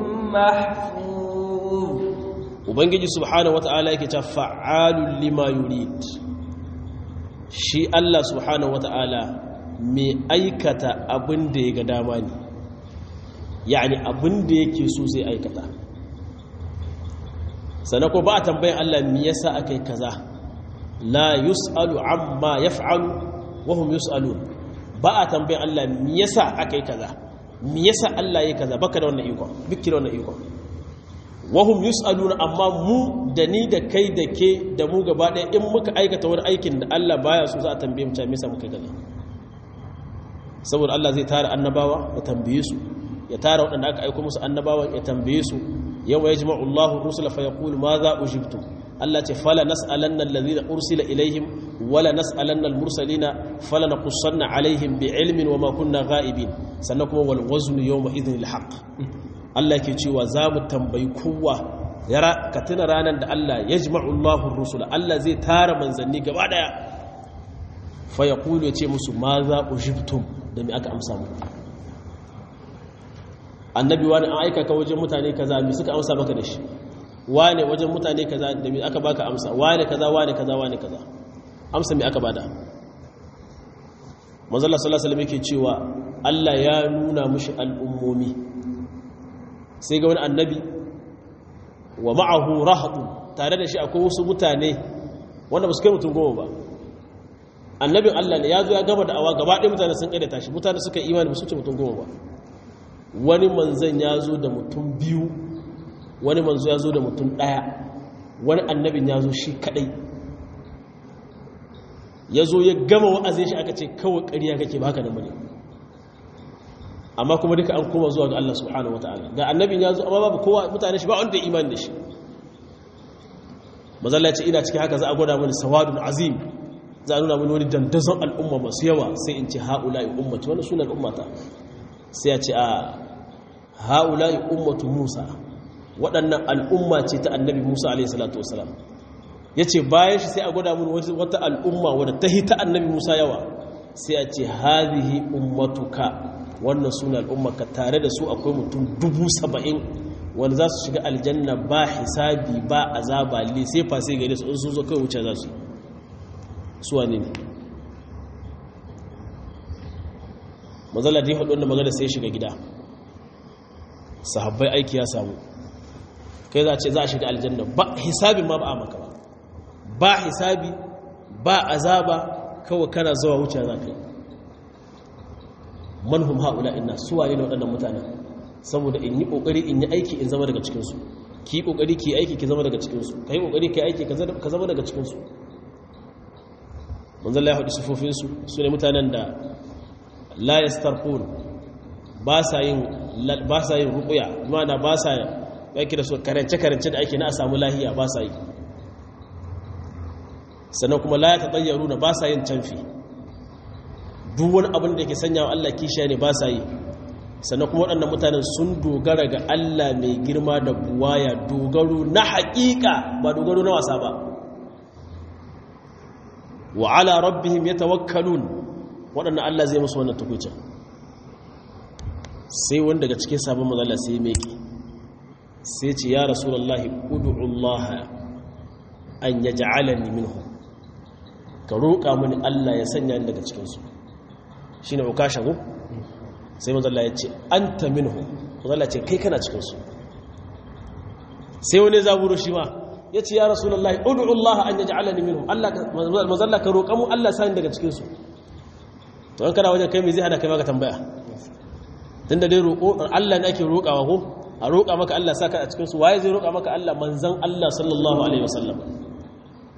محفوظ ubangiji subhanahu wata'ala yake ta fa'alul lima yurid shi Allah subhanahu wata'ala mai aikata abin da ya ga dama ne yani abin da yake so zai aikata sannan ko ba a tambayin Allah me yasa akai kaza la yus'alu amma yaf'alu wa hum yus'alun ba a tambayin Allah me yasa akai kaza me yasa Allah yayi kaza baka da wannan iko biki da wannan iko wa hum yus'alun amma mu da ni da kai da ke da mu gaba ɗaya in muka aikata wani aikin da Allah baya so za a tambaye mu me yasa muka kaza saboda Allah zai tara annabawa ya tambaye su ya tara waɗanda aka aiko musu annabawa ya tambaye su yawma yajma'u Allahu rusula fa yaqulu ma za ujibtum Allah ce fala nas'alanna alladhina ursila ilaihim wala nas'alanna almursalina fala naqussanna alaihim bi'ilmin wama kunna ghaibin sannan kuma wal waznu yawma idhin alhaq Allah yake cewa za mu tambayi kowa yara ka tuna ranar da Allah yajma'u Allahu rusula Allah zai tara manzanni gaba daya fa yaqulu ya ce musu ma za ujibtum da me aka amsa muku annabi wani an aika ka wajen mutane kaza me suka amsa maka da shi wane wajen mutane kaza da me aka baka amsa wane kaza wane kaza wane kaza amsa me aka bada manzo Allah sallallahu alaihi wasallam yake cewa Allah ya nuna mushi al'ummomi sai ga wani annabi wa ma'ahu rahatu tare da shi akwai wasu mutane wanda ba su kai mutum goma ba annabin Allah ne ya zo ya gama da'awa gaba ɗaya mutane sun ƙaidata shi mutane suka imani ba su ce mutum goma ba wani manzan ya zo da mutum biyu wani manzo ya zo da mutum ɗaya wani annabin ya zo shi kaɗai ya zo ya gama wa'azin shi aka ce kawai ƙarya kake baka da bane amma kuma duka an koma zuwa ga Allah subhanahu wataala ga annabin ya zo amma babu kowa mutane shi ba wanda imani da shi mazalla ce ina cikin haka za a gwada mani sawadun azim za a nuna mani wani dandazon al'umma masu yawa sai in ce ha'ula'i ummati wani sunan ummata sai ya ce a ha'ula'i ummatu musa waɗannan al'umma ce ta annabi musa a.s.w. ya ce bayan shi sai a gwada mani wata al'umma wadda ta hita annabi musa yawa sai a ce hazihi ummatuka wannan suna al'ummarka tare da su akwai mutum dubu saba'in wanda za su shiga aljanna ba hisabi ba azaba le sai fa sai gare su in sun zo kai wuce za su su wane ne mazala da ya haɗu wanda magana sai shiga gida sahabbai aiki ya samu kai za a ce za a shiga aljanna ba hisabin ma ba a maka ba ba hisabi ba azaba kawai kana zuwa wuce za ka yi manhum haula inna suwaye ne waɗannan mutanen saboda in yi ƙoƙari in yi aiki in zama daga cikinsu ki yi ƙoƙari ki aiki ki zama daga cikinsu ka yi ƙoƙari ki aiki ka zama daga cikinsu manzan la ya haɗu sufofinsu su ne mutanen da la ya starfon ba sa yin rukuya mana ba sa yaki da su karance-karance da ake na a samu lahiya ba sa yi sannan kuma la ya taɗayyaru na ba sa yin canfi duk wani abin da ke sanya wa Allah kishiya ne ba sa yi sannan kuma waɗannan mutanen sun dogara ga Allah mai girma da buwaya dogaro na haƙiƙa ba dogaro na wasa ba wa ala rabbihim yatawakkalun waɗannan Allah zai musu wannan tukucin sai wanda daga cikin sabon mazala sai meke sai ce ya rasulullahi ud'u Allah an yaj'alani minhum ka roƙa mini Allah ya sanya ni daga cikin su shi ne ukasha ku sai mazalla ya ce an ta minhu mazalla ce kai kana cikinsu sai wani zaburo shi ma ya ce ya rasulallah udu'ullaha an yaji alani minhu mazalla ka roƙa mu allah sani daga cikinsu to an kana wajen kai mai zai hada kai maka tambaya tun da dai roƙo allah ne ake roƙawa ko a roƙa maka allah sa ka a cikinsu waye zai roƙa maka allah manzan allah sallallahu alaihi wasallam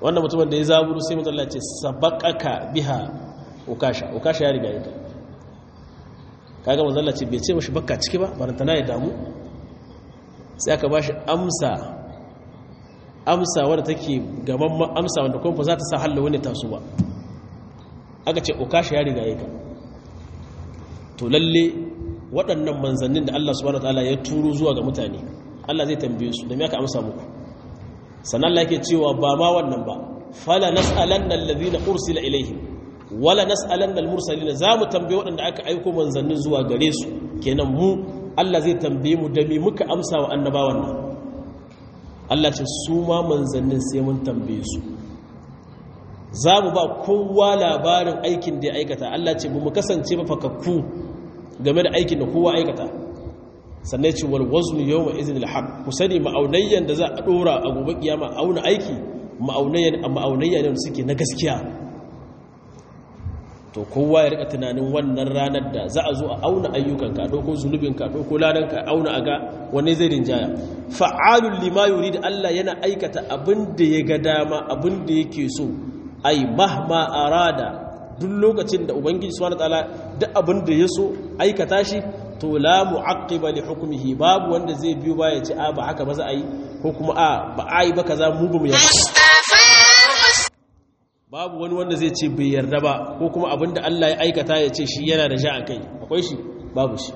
wannan mutumin da ya zaburu sai mutum Allah ce sabaqaka biha ukasha ukasha ya riga yake kaga manzo Allah ce bai ce mashi bakka ciki ba barantana ya damu sai aka bashi amsa amsa wadda take gaban amsa wanda kuma ba za ta sa hallo wani taso ba aka ce ukasha ya riga yake to lalle waɗannan manzannin da Allah subhanahu wataala ya turo zuwa ga mutane Allah zai tambaye su da me aka amsa muku sannan Allah yake cewa ba ma wannan ba fala nas'alanna alladhina ursila ilaihim wala nas'alanna almursalin za mu tambaye waɗanda aka aiko manzannin zuwa gare su kenan mu Allah zai tambaye mu da me muka amsa wa annabawan nan Allah ce su ma manzannin sai mun tambaye su za mu ba kowa labarin aikin da ya aikata Allah ce mu kasance ba fakakku game da aikin da kowa aikata sannan ce wal waznu yawma idhin al haqq ku sani ma'aunayyan da za a dora a gobe kiyama auna aiki ma'aunayyan ma'aunayya ne suke na gaskiya to kowa ya rika tunanin wannan ranar da za a zo a auna ayyukan ka doko zunubin ka doko ladan ka auna aga wanne zai rinjaya fa'alul lima yurid Allah yana aikata abin da ya ga dama abin da yake so ai mahma arada duk lokacin da ubangiji subhanahu wataala duk abin da ya so aikata shi to la mu'aqqiba li hukmihi babu wanda zai biyo baya ce a ba haka ba za a yi ko kuma a ba a yi ba kaza mu ba mu yarda babu wani wanda zai ce bai yarda ba ko kuma abinda Allah ya aikata ya ce shi yana da ja a kai akwai shi babu shi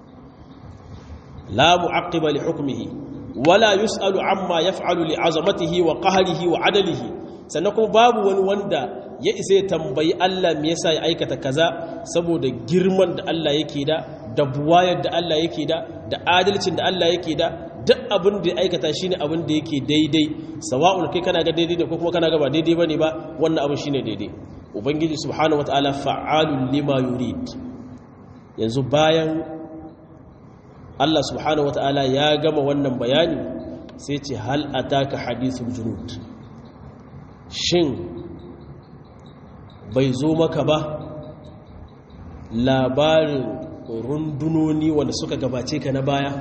la mu'aqqiba li hukmihi wala yus'alu amma yaf'alu li 'azamatihi wa qahrihi wa 'adalihi sannan kuma babu wani wanda ya isa ya tambayi Allah me yasa ya aikata kaza saboda girman da Allah yake da da buwayar da Allah yake da da adalcin da Allah yake da duk abin da ya aikata shine abin da yake daidai sawa'un kai kana ga daidai ne ko kuma kana ga ba daidai bane ba wannan abin shine daidai ubangiji subhanahu wataala fa'alul lima yurid yanzu bayan Allah subhanahu wataala ya gama wannan bayani sai ce hal ataka hadithul junud shin bai zo maka ba labarin rundunoni wanda suka gabace ka na baya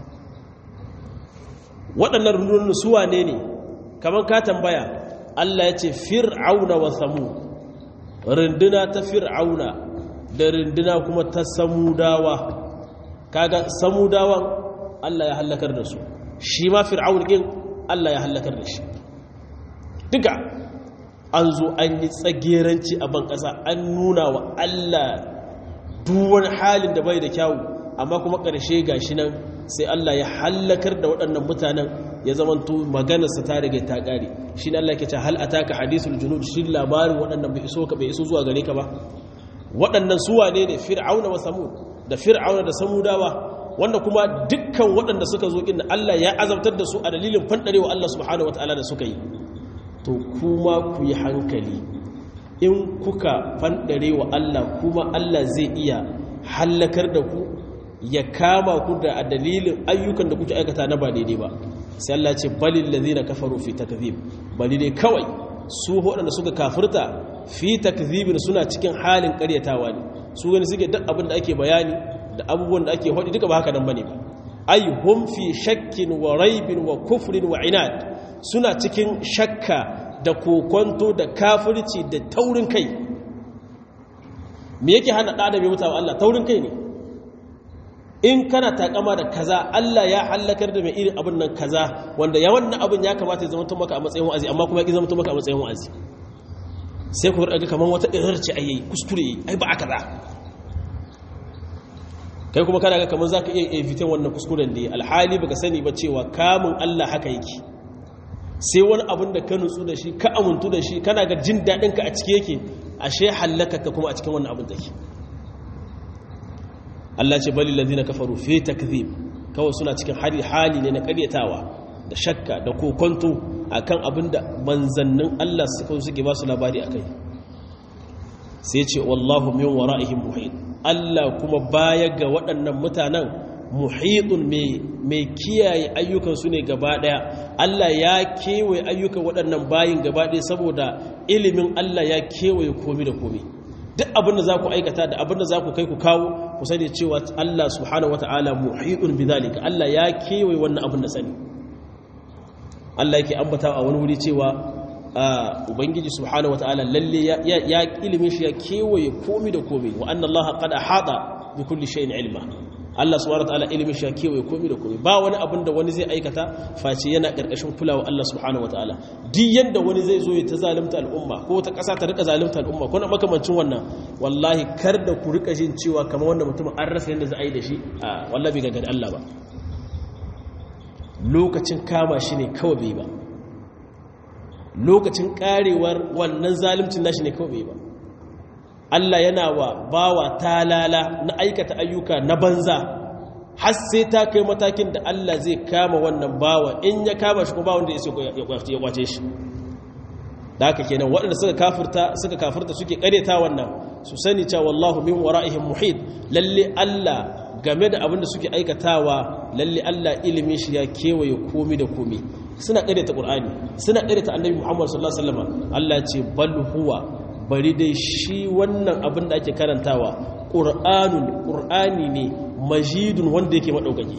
waɗannan rundunonin su wane ne kamar ka tambaya Allah ya ce fir'auna wa samu runduna ta fir'auna da runduna kuma ta samudawa kaga samudawan Allah ya hallakar da su shi ma fir'aun ɗin Allah ya hallakar da shi duka an zo an yi tsageranci a ban ƙasa an nuna wa Allah duwan halin da bai da kyawu amma kuma ƙarshe ga shi nan sai Allah ya hallakar da waɗannan mutanen ya zamanto maganarsa ta riga ta ƙare shi ne Allah ke ce hal ataka hadithul junud shi labarin waɗannan bai iso ka bai iso zuwa gare ka ba waɗannan su wane ne fir'auna wa samud da fir'auna da samudawa wanda kuma dukkan waɗanda suka zo inda Allah ya azabtar da su a dalilin fandarewa Allah subhanahu wataala da suka yi to kuma ku yi hankali in kuka fandare wa Allah kuma Allah zai iya hallakar da ku ya kama ku da a dalilin ayyukan da kuke aikata na ba daidai ba sai Allah ce balil ladina kafaru fi takzib bali dai kawai su waɗanda suka kafirta fi takzibin suna cikin halin ƙaryatawa ne su gani suke duk abin da ake bayani da abubuwan da ake faɗi duka ba haka nan bane ba ay hum fi shakkin wa raibin wa kufrin wa inad suna cikin shakka da kokonto da kafirci da taurin kai me yake hana ɗa da bai mutawa Allah taurin kai ne in kana takama da kaza Allah ya hallakar da mai irin abin nan kaza wanda ya wannan abin ya kamata ya zama tun maka a matsayin wa'azi amma kuma ya zama tun maka a matsayin wa'azi sai ku rage kamar wata irar ce ayi kuskure ai ba a kaza kai kuma kana ga kamar zaka iya evitan wannan kuskuren ne alhali baka sani ba cewa kamun Allah haka yake sai wani abin da ka nutsu da shi ka amuntu da shi kana ga jin daɗin ka a cike yake ashe hallaka ka kuma a cikin wannan abin take Allah ce bali ladina kafaru fi takdhib kawai suna cikin hali hali ne na karyatawa da shakka da kokonto akan abinda manzannin Allah suka suke ba su labari akai sai ce wallahu min wara'ihim muhit Allah kuma baya ga waɗannan mutanen muhitun mai kiyaye ayyukan su ne gaba daya Allah ya kewaye ayyukan waɗannan bayin gaba daya saboda ilimin Allah ya kewaye komi da komi duk abin da za ku aikata da abin da za ku kai ku kawo ku sani cewa Allah subhanahu wata'ala muhidun bidhalika Allah ya kewaye wannan abin da sani Allah yake ambata a wani wuri cewa ubangiji subhanahu wataala lalle ya ilimin shi ya kewaye komi da komi wa anna allaha qad ahata bi kulli shay'in ilma Allah subhanahu wataala ilimin shi ya kewaye komi da komi ba wani abin da wani zai aikata face yana karkashin kulawa Allah subhanahu wataala duk yanda wani zai zo ya ta zalunta al'umma ko ta kasa ta rika zalunta al'umma ko na makamancin wannan wallahi kar da ku rika jin cewa kamar wannan mutum an rasa yanda za a yi da shi a wallahi bai ga Allah ba lokacin kama shi ne kawai bai ba lokacin karewar wannan zalimcin nashi ne kawai ba Allah yana wa bawa talala na aikata ayyuka na banza har sai ta kai matakin da Allah zai kama wannan bawa in ya kama shi kuma ba wanda ya kwace shi da haka kenan waɗanda suka kafirta suka kafirta suke kareta wannan su sani cewa wallahu min wara'ihim muhit lalle Allah game da abin da suke aikatawa lalle Allah ilimin shi ya kewaye komi da komi suna ƙaryata ƙur'ani suna ƙaryata annabi muhammad sallallahu alaihi wasallam Allah ce bal huwa bari dai shi wannan abin da ake karantawa ƙur'anun ƙur'ani ne majidun wanda yake maɗaukaki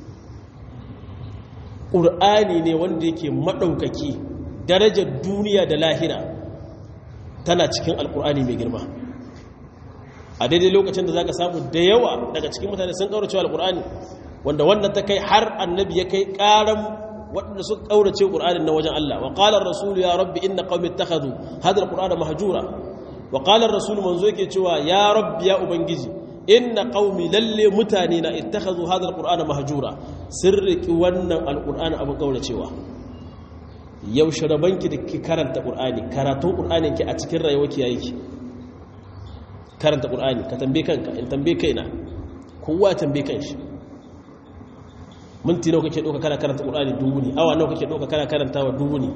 ƙur'ani ne wanda yake maɗaukaki darajar duniya da lahira tana cikin alƙur'ani mai girma a daidai lokacin da za ka samu da yawa daga cikin mutane sun ƙaurace alƙur'ani wanda wannan ta kai har annabi ya kai ƙaran waɗanda suka ƙaurace ƙur'anin na wajen Allah wa ƙalar rasulu ya rabbi inna qaumi ittakhadhu hadha alqur'ana mahjura wa ƙalar rasulu manzo yake cewa ya rabbi ya ubangiji inna qaumi lalle mutane na ittakhadhu hadha alqur'ana mahjura sirriki wannan alqur'ana abin ƙauracewa yaushe rabanki da ki karanta ƙur'ani karatun ƙur'anin ki a cikin rayuwa ki yayi ki karanta ƙur'ani ka tambaye kanka in tambaye kaina kowa tambaye kanshi minti nawa kake ɗauka kana karanta ƙur'ani dubu ne awa nawa kake ɗauka kana karanta wa dubu ne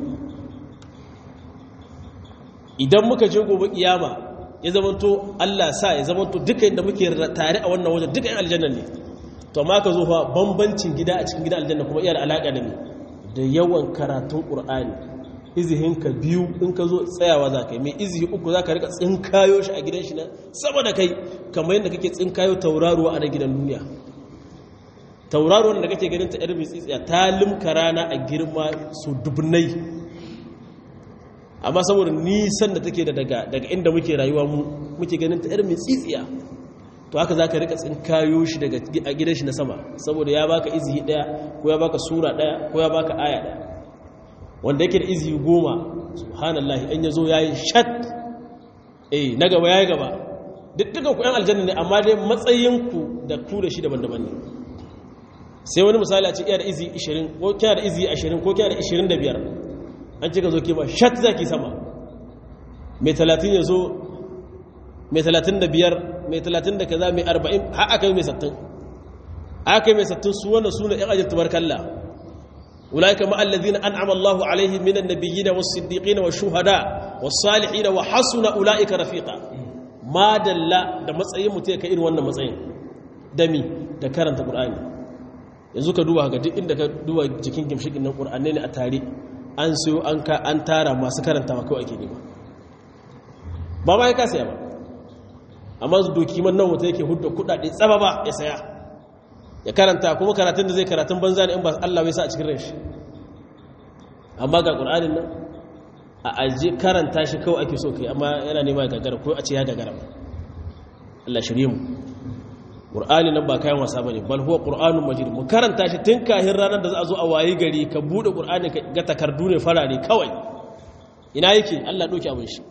idan muka je gobe kiyama ya zamanto Allah sa ya zamanto duka inda muke tare a wannan wajen duka yan aljanna ne to amma ka zo fa bambancin gida a cikin gida aljanna kuma iya da alaka da me da yawan karatun ƙur'ani izihinka biyu in ka zo tsayawa za ka yi mai izihi uku za ka rika tsinkayo shi a gidan shi na sama da kai kamar yadda kake tsinkayo tauraruwa a na gidan duniya tauraruwan da kake ganin ta yar tsitsiya ta limka rana a girma su dubnai amma saboda nisan da take da daga inda muke rayuwa mu muke ganin ta yar tsitsiya to haka za ka rika tsinkayo shi daga a gidan shi na sama saboda ya baka izihi daya ko ya baka sura daya ko ya baka aya daya wanda yake da izihi goma subhanallah in yazo yayi shat eh na gaba yayi gaba duk dukan ku yan aljanna ne amma dai matsayin ku da ku da shi daban-daban ne sai wani misali a ce iya da izihi 20 ko kina da izihi 20 ko kina da 25 an cika zo kima shat zaki sama mai 30 yazo mai 35 mai 30 da kaza mai 40 har aka yi mai 60 aka yi mai 60 su wannan suna yan ajiyar tubarkalla ulaika ma allazina an'ama Allahu alaihim minan nabiyyin was-siddiqin wash-shuhada was-salihin wa hasuna ulaika rafiqa ma dalla da matsayin mutum ya kai irin wannan matsayin dami da karanta qur'ani yanzu ka duba ga duk inda ka duba jikin gimshikin nan qur'ani ne a tare an sayo an ka an tara masu karantawa kawai ake nema ba ba ya kasa ba amma su doki man nan mutum yake hudda kudade tsaba ba ya saya ya karanta kuma karatun da zai karatun banza ne in ba Allah bai sa a cikin ranshi amma ga qur'anin nan a aje karanta shi kawai ake so kai amma yana nema ya gagara ko a ce ya gagara Allah shirye mu qur'ani nan ba kayan wasa bane bal huwa qur'anun majid mu karanta shi tun kahin ranar da za a zo a wayi gari ka bude qur'ani ka ga takardu ne farare kawai ina yake Allah doki abin shi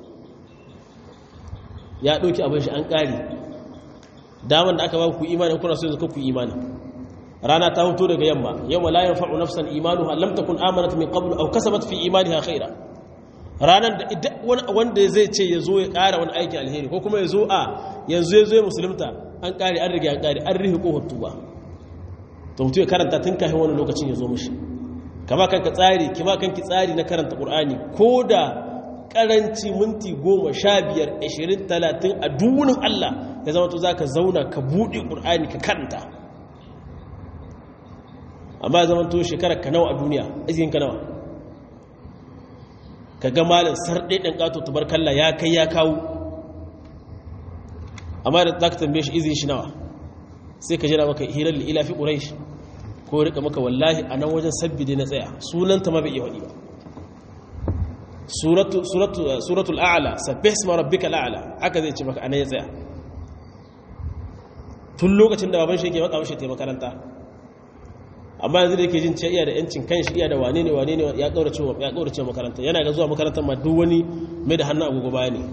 ya ɗauki abin shi an ƙari daman da aka ba ku imanin kuna so yanzu ku imani rana ta hoto daga yamma yamma la yanfa'u nafsan imanuha lam takun amanat min qabl aw kasabat fi imaniha khaira ranar da wanda zai ce ya zo ya ƙara wani aikin alheri ko kuma ya zo a yanzu ya zo ya musulunta an ƙari an riga an ƙari an rihi ko tuba to mutum ya karanta tun kafin wani lokacin ya zo mishi kama kanka tsari kima kanki tsari na karanta qur'ani ko da karanci minti goma sha biyar ashirin talatin a dunin Allah ya zama to za ka zauna ka buɗe ƙur'ani ka karanta amma ya zama to shekarar ka nawa a duniya izinin ka nawa ka ga malin sarɗe ɗan ƙato tubarkalla ya kai ya kawo amma da za ka tambaye shi izinin shi nawa sai ka jira maka hirar ila fi ƙuraish ko rika maka wallahi a nan wajen sabbi dai na tsaya sunanta ma bai iya waɗi ba suratu suratu suratul a'la sabbih isma rabbikal a'la haka zai ce maka anan ya tsaya tun lokacin da baban shi yake maka mashi makaranta amma yanzu da yake jin cewa iya da yancin kan shi iya da wane ne wane ne ya kaurace ya kaurace makaranta yana ga zuwa makarantar ma duk wani mai da hannu agogo baya ne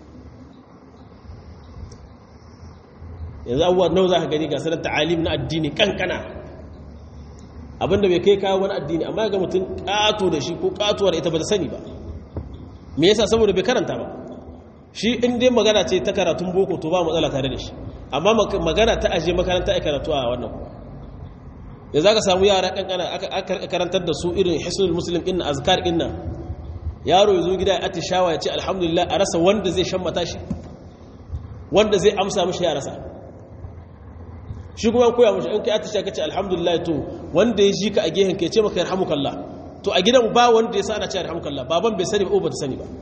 yanzu abubuwa nawa za ka gani ga sanar ta'alim na addini kankana abinda bai kai kawo wani addini amma ga mutum kato da shi ko katuwar ita ba ta sani ba me yasa saboda bai karanta ba shi in dai magana ce ta karatun boko to ba matsala tare da shi amma magana ta aje makaranta ai karatu a wannan da za ka samu yara kankana aka karantar da su irin hisnul muslim inna azkar inna yaro ya zo gida ya atishawa ya ce alhamdulillah a rasa wanda zai shan matashi wanda zai amsa mashi ya rasa shi kuma koya mashi in kai atisha ka ce alhamdulillah to wanda ya ji ka a gehen ka ya ce maka yarhamukallah to a gidan ba wanda ya sa ana ce yarhamukallah baban bai sani ba ba ta sani ba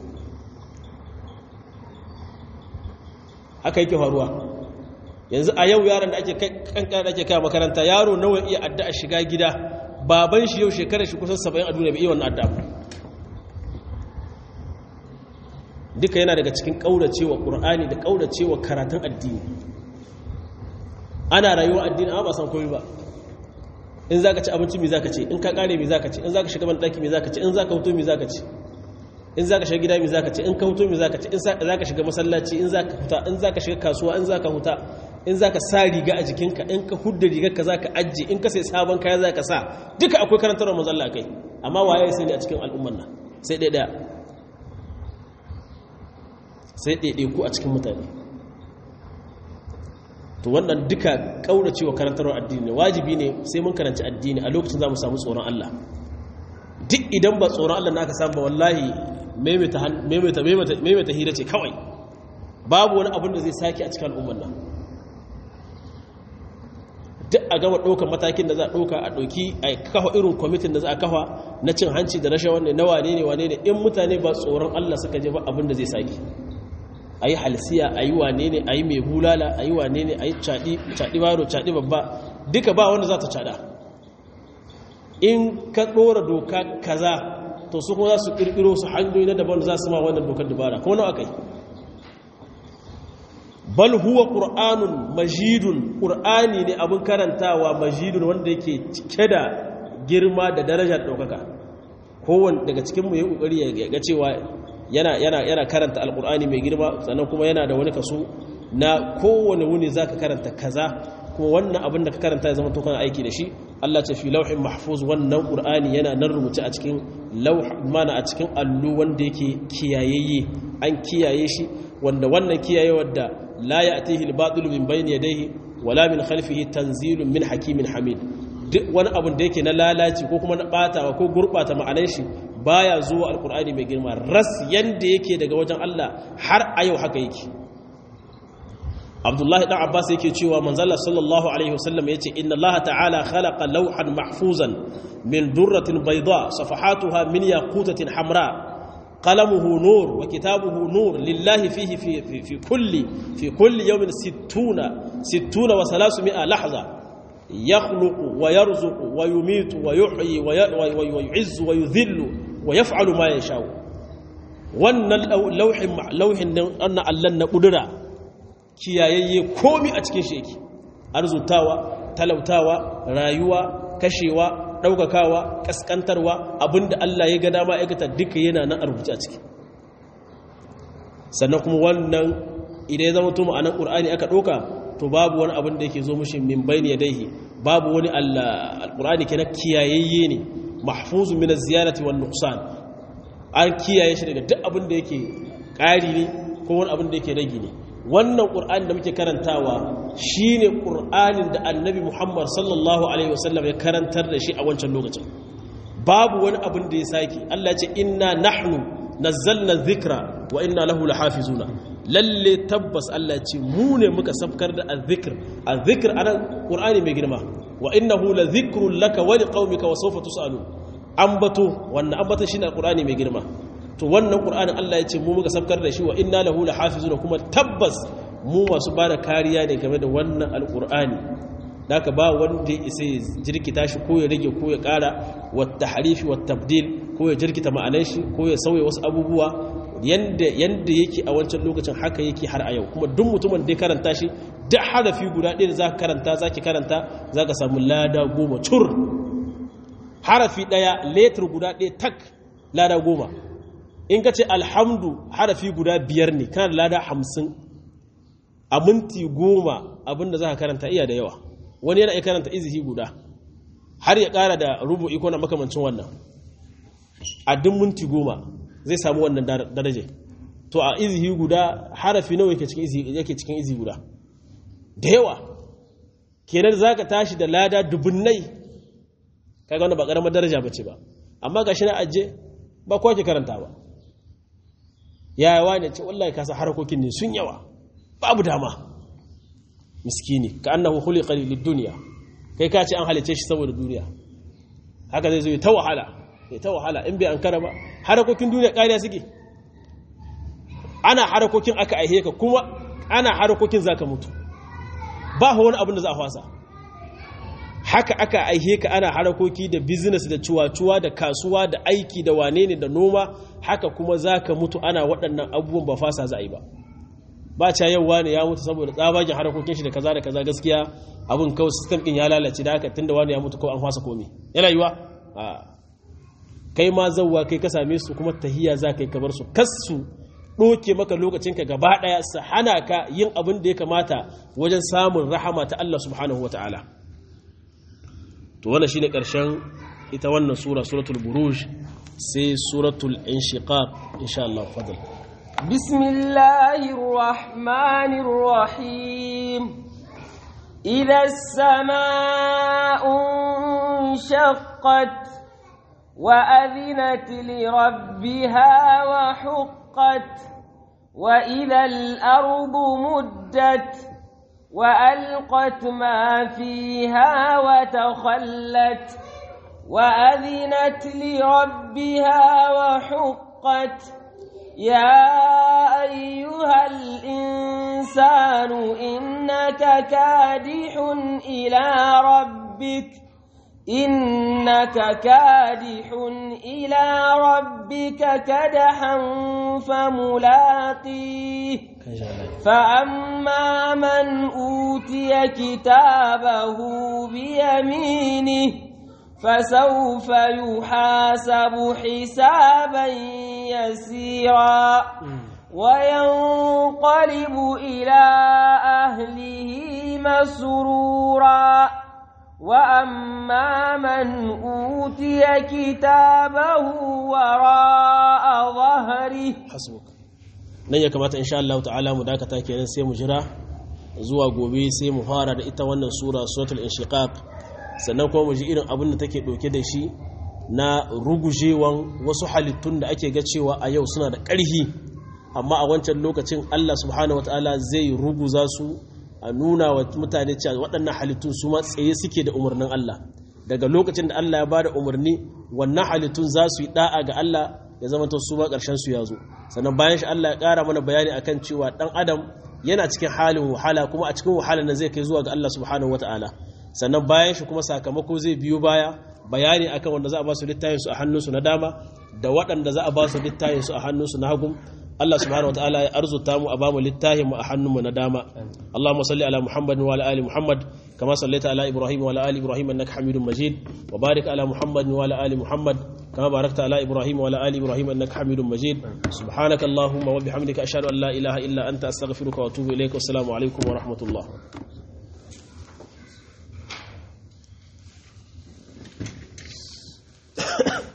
haka yake faruwa yanzu a yau yaron da ake kankan da ake kai makaranta yaro nawa iya addu'a shiga gida baban shi yau shekarar shi kusan 70 a duniya bai iya wannan addu'a duka yana daga cikin kauracewa qur'ani da kauracewa karatun addini ana rayuwar addini amma ba san komai ba in zaka ci abinci me zaka ce in ka kare me zaka ce in zaka shiga ban daki me zaka ce in zaka huto me zaka ce in zaka shiga gida me zaka ce in ka huto me zaka ce in zaka shiga masallaci in zaka huta in zaka shiga kasuwa in zaka huta in za ka sa riga a jikinka in ka hudda rigar ka za ka ajiye in ka sai sabon kaya za ka sa duka akwai karantarwa mazalla kai amma waye ya sani a cikin al'umman nan sai ɗaya sai ɗaya ku a cikin mutane to wannan duka ƙauracewa karantarwar addini ne wajibi ne sai mun karanci addini a lokacin za mu samu tsoron Allah duk idan ba tsoron Allah na ka samu ba wallahi maimaita hira ce kawai babu wani abin da zai sake a cikin al'umman nan duk a gama ɗaukar matakin da za a ɗauka a ɗauki a kafa irin kwamitin da za a kafa na cin hanci da rashin wanne na wane ne wane ne in mutane ba tsoron Allah suka je ba abin da zai sake a yi halsiya a yi wane ne a yi mai bulala a yi wane ne a yi caɗi baro caɗi babba duka ba wanda za ta caɗa in ka ɗora doka kaza to su kuma za su ƙirƙiro su hanyoyi na daban za su ma wannan dokar dubara ko nawa kai bal huwa qur'anun majidun qur'ani ne abin karantawa majidun wanda yake cike da girma da darajar daukaka kowanne daga cikin mu yayi kokari ya ga cewa yana yana yana karanta alqur'ani mai girma sannan kuma yana da wani kaso na kowanne wuni zaka karanta kaza kuma wannan abin da ka karanta ya zama to kana aiki da shi Allah ce fi lauhin mahfuz wannan qur'ani yana nan rubuce a cikin lauh mana a cikin allu wanda yake kiyayeye an kiyaye shi wanda wannan kiyaye wadda la ya'tihi al-batil min bayni yadayhi wala min khalfihi tanzilun min hakimin hamid duk wani abun da yake na lalaci ko kuma na batawa ko gurbata ma'anar shi baya zuwa alqur'ani mai girma ras yanda yake daga wajen Allah har a yau haka yake Abdullahi dan Abbas yake cewa manzala sallallahu alaihi wasallam yace inna Allah ta'ala khalaqa lawhan mahfuzan min durratin bayda safahatuha min yaqutatin hamra قلمه نور وكتابه نور لله فيه في, في, في كل في كل يوم ستون ستون وثلاثمائة لحظة يخلق ويرزق ويميت ويحيي ويعز ويذل ويفعل ما يشاء wannan lauhin lauhin nan anna Allah na kudura kiyayayye komi a cikin shi yake arzutawa talautawa rayuwa kashewa ɗaukakawa ƙasƙantarwa abinda Allah ya ga dama aikata duka yana nan a rubuce a ciki sannan kuma wannan idan ya zama tuma a nan ƙur'ani aka ɗauka to babu wani abin da yake zo mushi min bayni yadayhi babu wani alƙur'ani ke na kiyayayye ne mahfuzu min az-ziyarati wan nuqsan an kiyaye shi daga duk abin da yake ƙari ne ko wani abin da yake rage ne wannan ƙur'ani da muke karantawa shi ne ƙur'anin da annabi muhammad sallallahu alaihi wasallam ya karantar da shi a wancan lokacin babu wani abin da ya sake allah ce inna nahnu nazzalna dhikra wa inna lahu lahafizuna lalle tabbas allah ce mu ne muka sabkar da azzikr azzikr anan ƙur'ani mai girma wa innahu la dhikrun laka wa liqaumika wa sawfa tusalu ambato wannan ambato shine alqur'ani mai girma to wannan ƙur'anin Allah ya ce mu muka sabkar da shi wa inna lahu lahafizuna kuma tabbas mu masu bada kariya ne game da wannan alƙur'ani naka ba wanda ya isa ya jirkita shi ko ya rage ko ya ƙara wa tahrifi wa tabdil ko ya jirkita ma'anar shi ko ya sauya wasu abubuwa yanda yanda yake a wancan lokacin haka yake har a yau kuma duk mutumin da ya karanta shi duk harafi guda ɗaya da za ka karanta za ki karanta za ka samu lada goma cur harafi ɗaya letter guda ɗaya tak lada goma in ka ce alhamdu harafi guda biyar ne kana da lada hamsin a minti goma abinda za ka karanta iya da yawa wani yana iya karanta izihi guda har ya ƙara da rubu iko na makamancin wannan a duk minti goma zai samu wannan daraje to a izihi guda harafi nawa yake cikin izihi yake cikin izihi guda da yawa kenan za ka tashi da lada dubunnai kaga wannan ba karamar daraja bace ba amma gashi na aje ba kowa ke karanta ba yawa ne ce wallahi kasa harakokin ne sun yawa babu dama miskini ka annahu khuliqa lid dunya kai ka ce an halice shi saboda duniya haka zai zo ta wahala ya ta wahala in bai an kara ba harakokin duniya ƙariya suke ana harakokin aka aihe ka kuma ana harakokin zaka mutu ba wani abin da za a fasa haka aka aihe ka ana harakoki da business da cuwa-cuwa da kasuwa da aiki da wane ne da noma haka kuma za ka mutu ana waɗannan abubuwan ba fasa za a yi ba ba ca yau wane ya mutu saboda tsabagen harakokin shi da kaza da kaza gaskiya abin kawai system ɗin ya lalace da haka tunda wani ya mutu kawai an fasa komi yana yiwa kai ma zauwa kai ka same su kuma tahiya za ka yi kamar su kassu ɗoke maka lokacinka gaba ɗaya su hana ka yin abin da ya kamata wajen samun rahama ta Allah subhanahu wa ta'ala to wannan shine ƙarshen ita wannan sura suratul buruj sai suratul inshiqaq insha Allah fadal bismillahir rahmanir rahim idha as-samaa'u shaqqat wa adhinat li rabbiha wa huqqat وإذا الأرض مدت وألقت ما فيها وتخلت وأذنت لربها وحقت يا أيها الإنسان إنك كادح إلى ربك إنك كادح إلى ربك كدحا فملاقيه فأما من أوتي كتابه بيمينه فسوف يحاسب حسابا يسيرا وينقلب إلى أهله مسرورا وأما من أوتي كتابه وراء ظهره حسبك nan ya kamata insha Allah ta'ala mu dakata kenan sai mu jira zuwa gobe sai mu fara da ita wannan sura suratul inshiqaq sannan kuma mu ji irin abin da take doke da shi na rugujewan wasu halittun da ake ga cewa a yau suna da ƙarhi amma a wancan lokacin Allah subhanahu wataala zai ruguza su a nuna wa mutane cewa waɗannan halittun su ma tsaye suke da umarnin Allah daga lokacin da Allah ya ba da umarni wannan halittun za su yi da'a ga Allah ya zama su ma ƙarshen su ya zo sannan bayan shi Allah ya ƙara mana bayani akan cewa ɗan adam yana cikin halin wahala kuma a cikin wahala na zai kai zuwa ga Allah subhanahu wataala sannan bayan shi kuma sakamako zai biyo baya bayani akan wanda za a ba su littafin su a hannunsu na dama da waɗanda za a ba su littafin su a hannunsu na hagu Allah subhanahu wataala ya arzuta mu a ba mu littafin mu a hannunmu na dama Allahumma salli ala Muhammadin wa ala ali Muhammad kama sallaita ala Ibrahim wa ala ali Ibrahim innaka Hamidum Majid wa barik ala Muhammadin wa ala ali Muhammad kama barakta ala Ibrahim wa ala ali Ibrahim innaka Hamidum Majid subhanaka Allahumma wa bihamdika ashhadu an la ilaha illa anta astaghfiruka wa atubu ilayk wa assalamu alaikum wa rahmatullah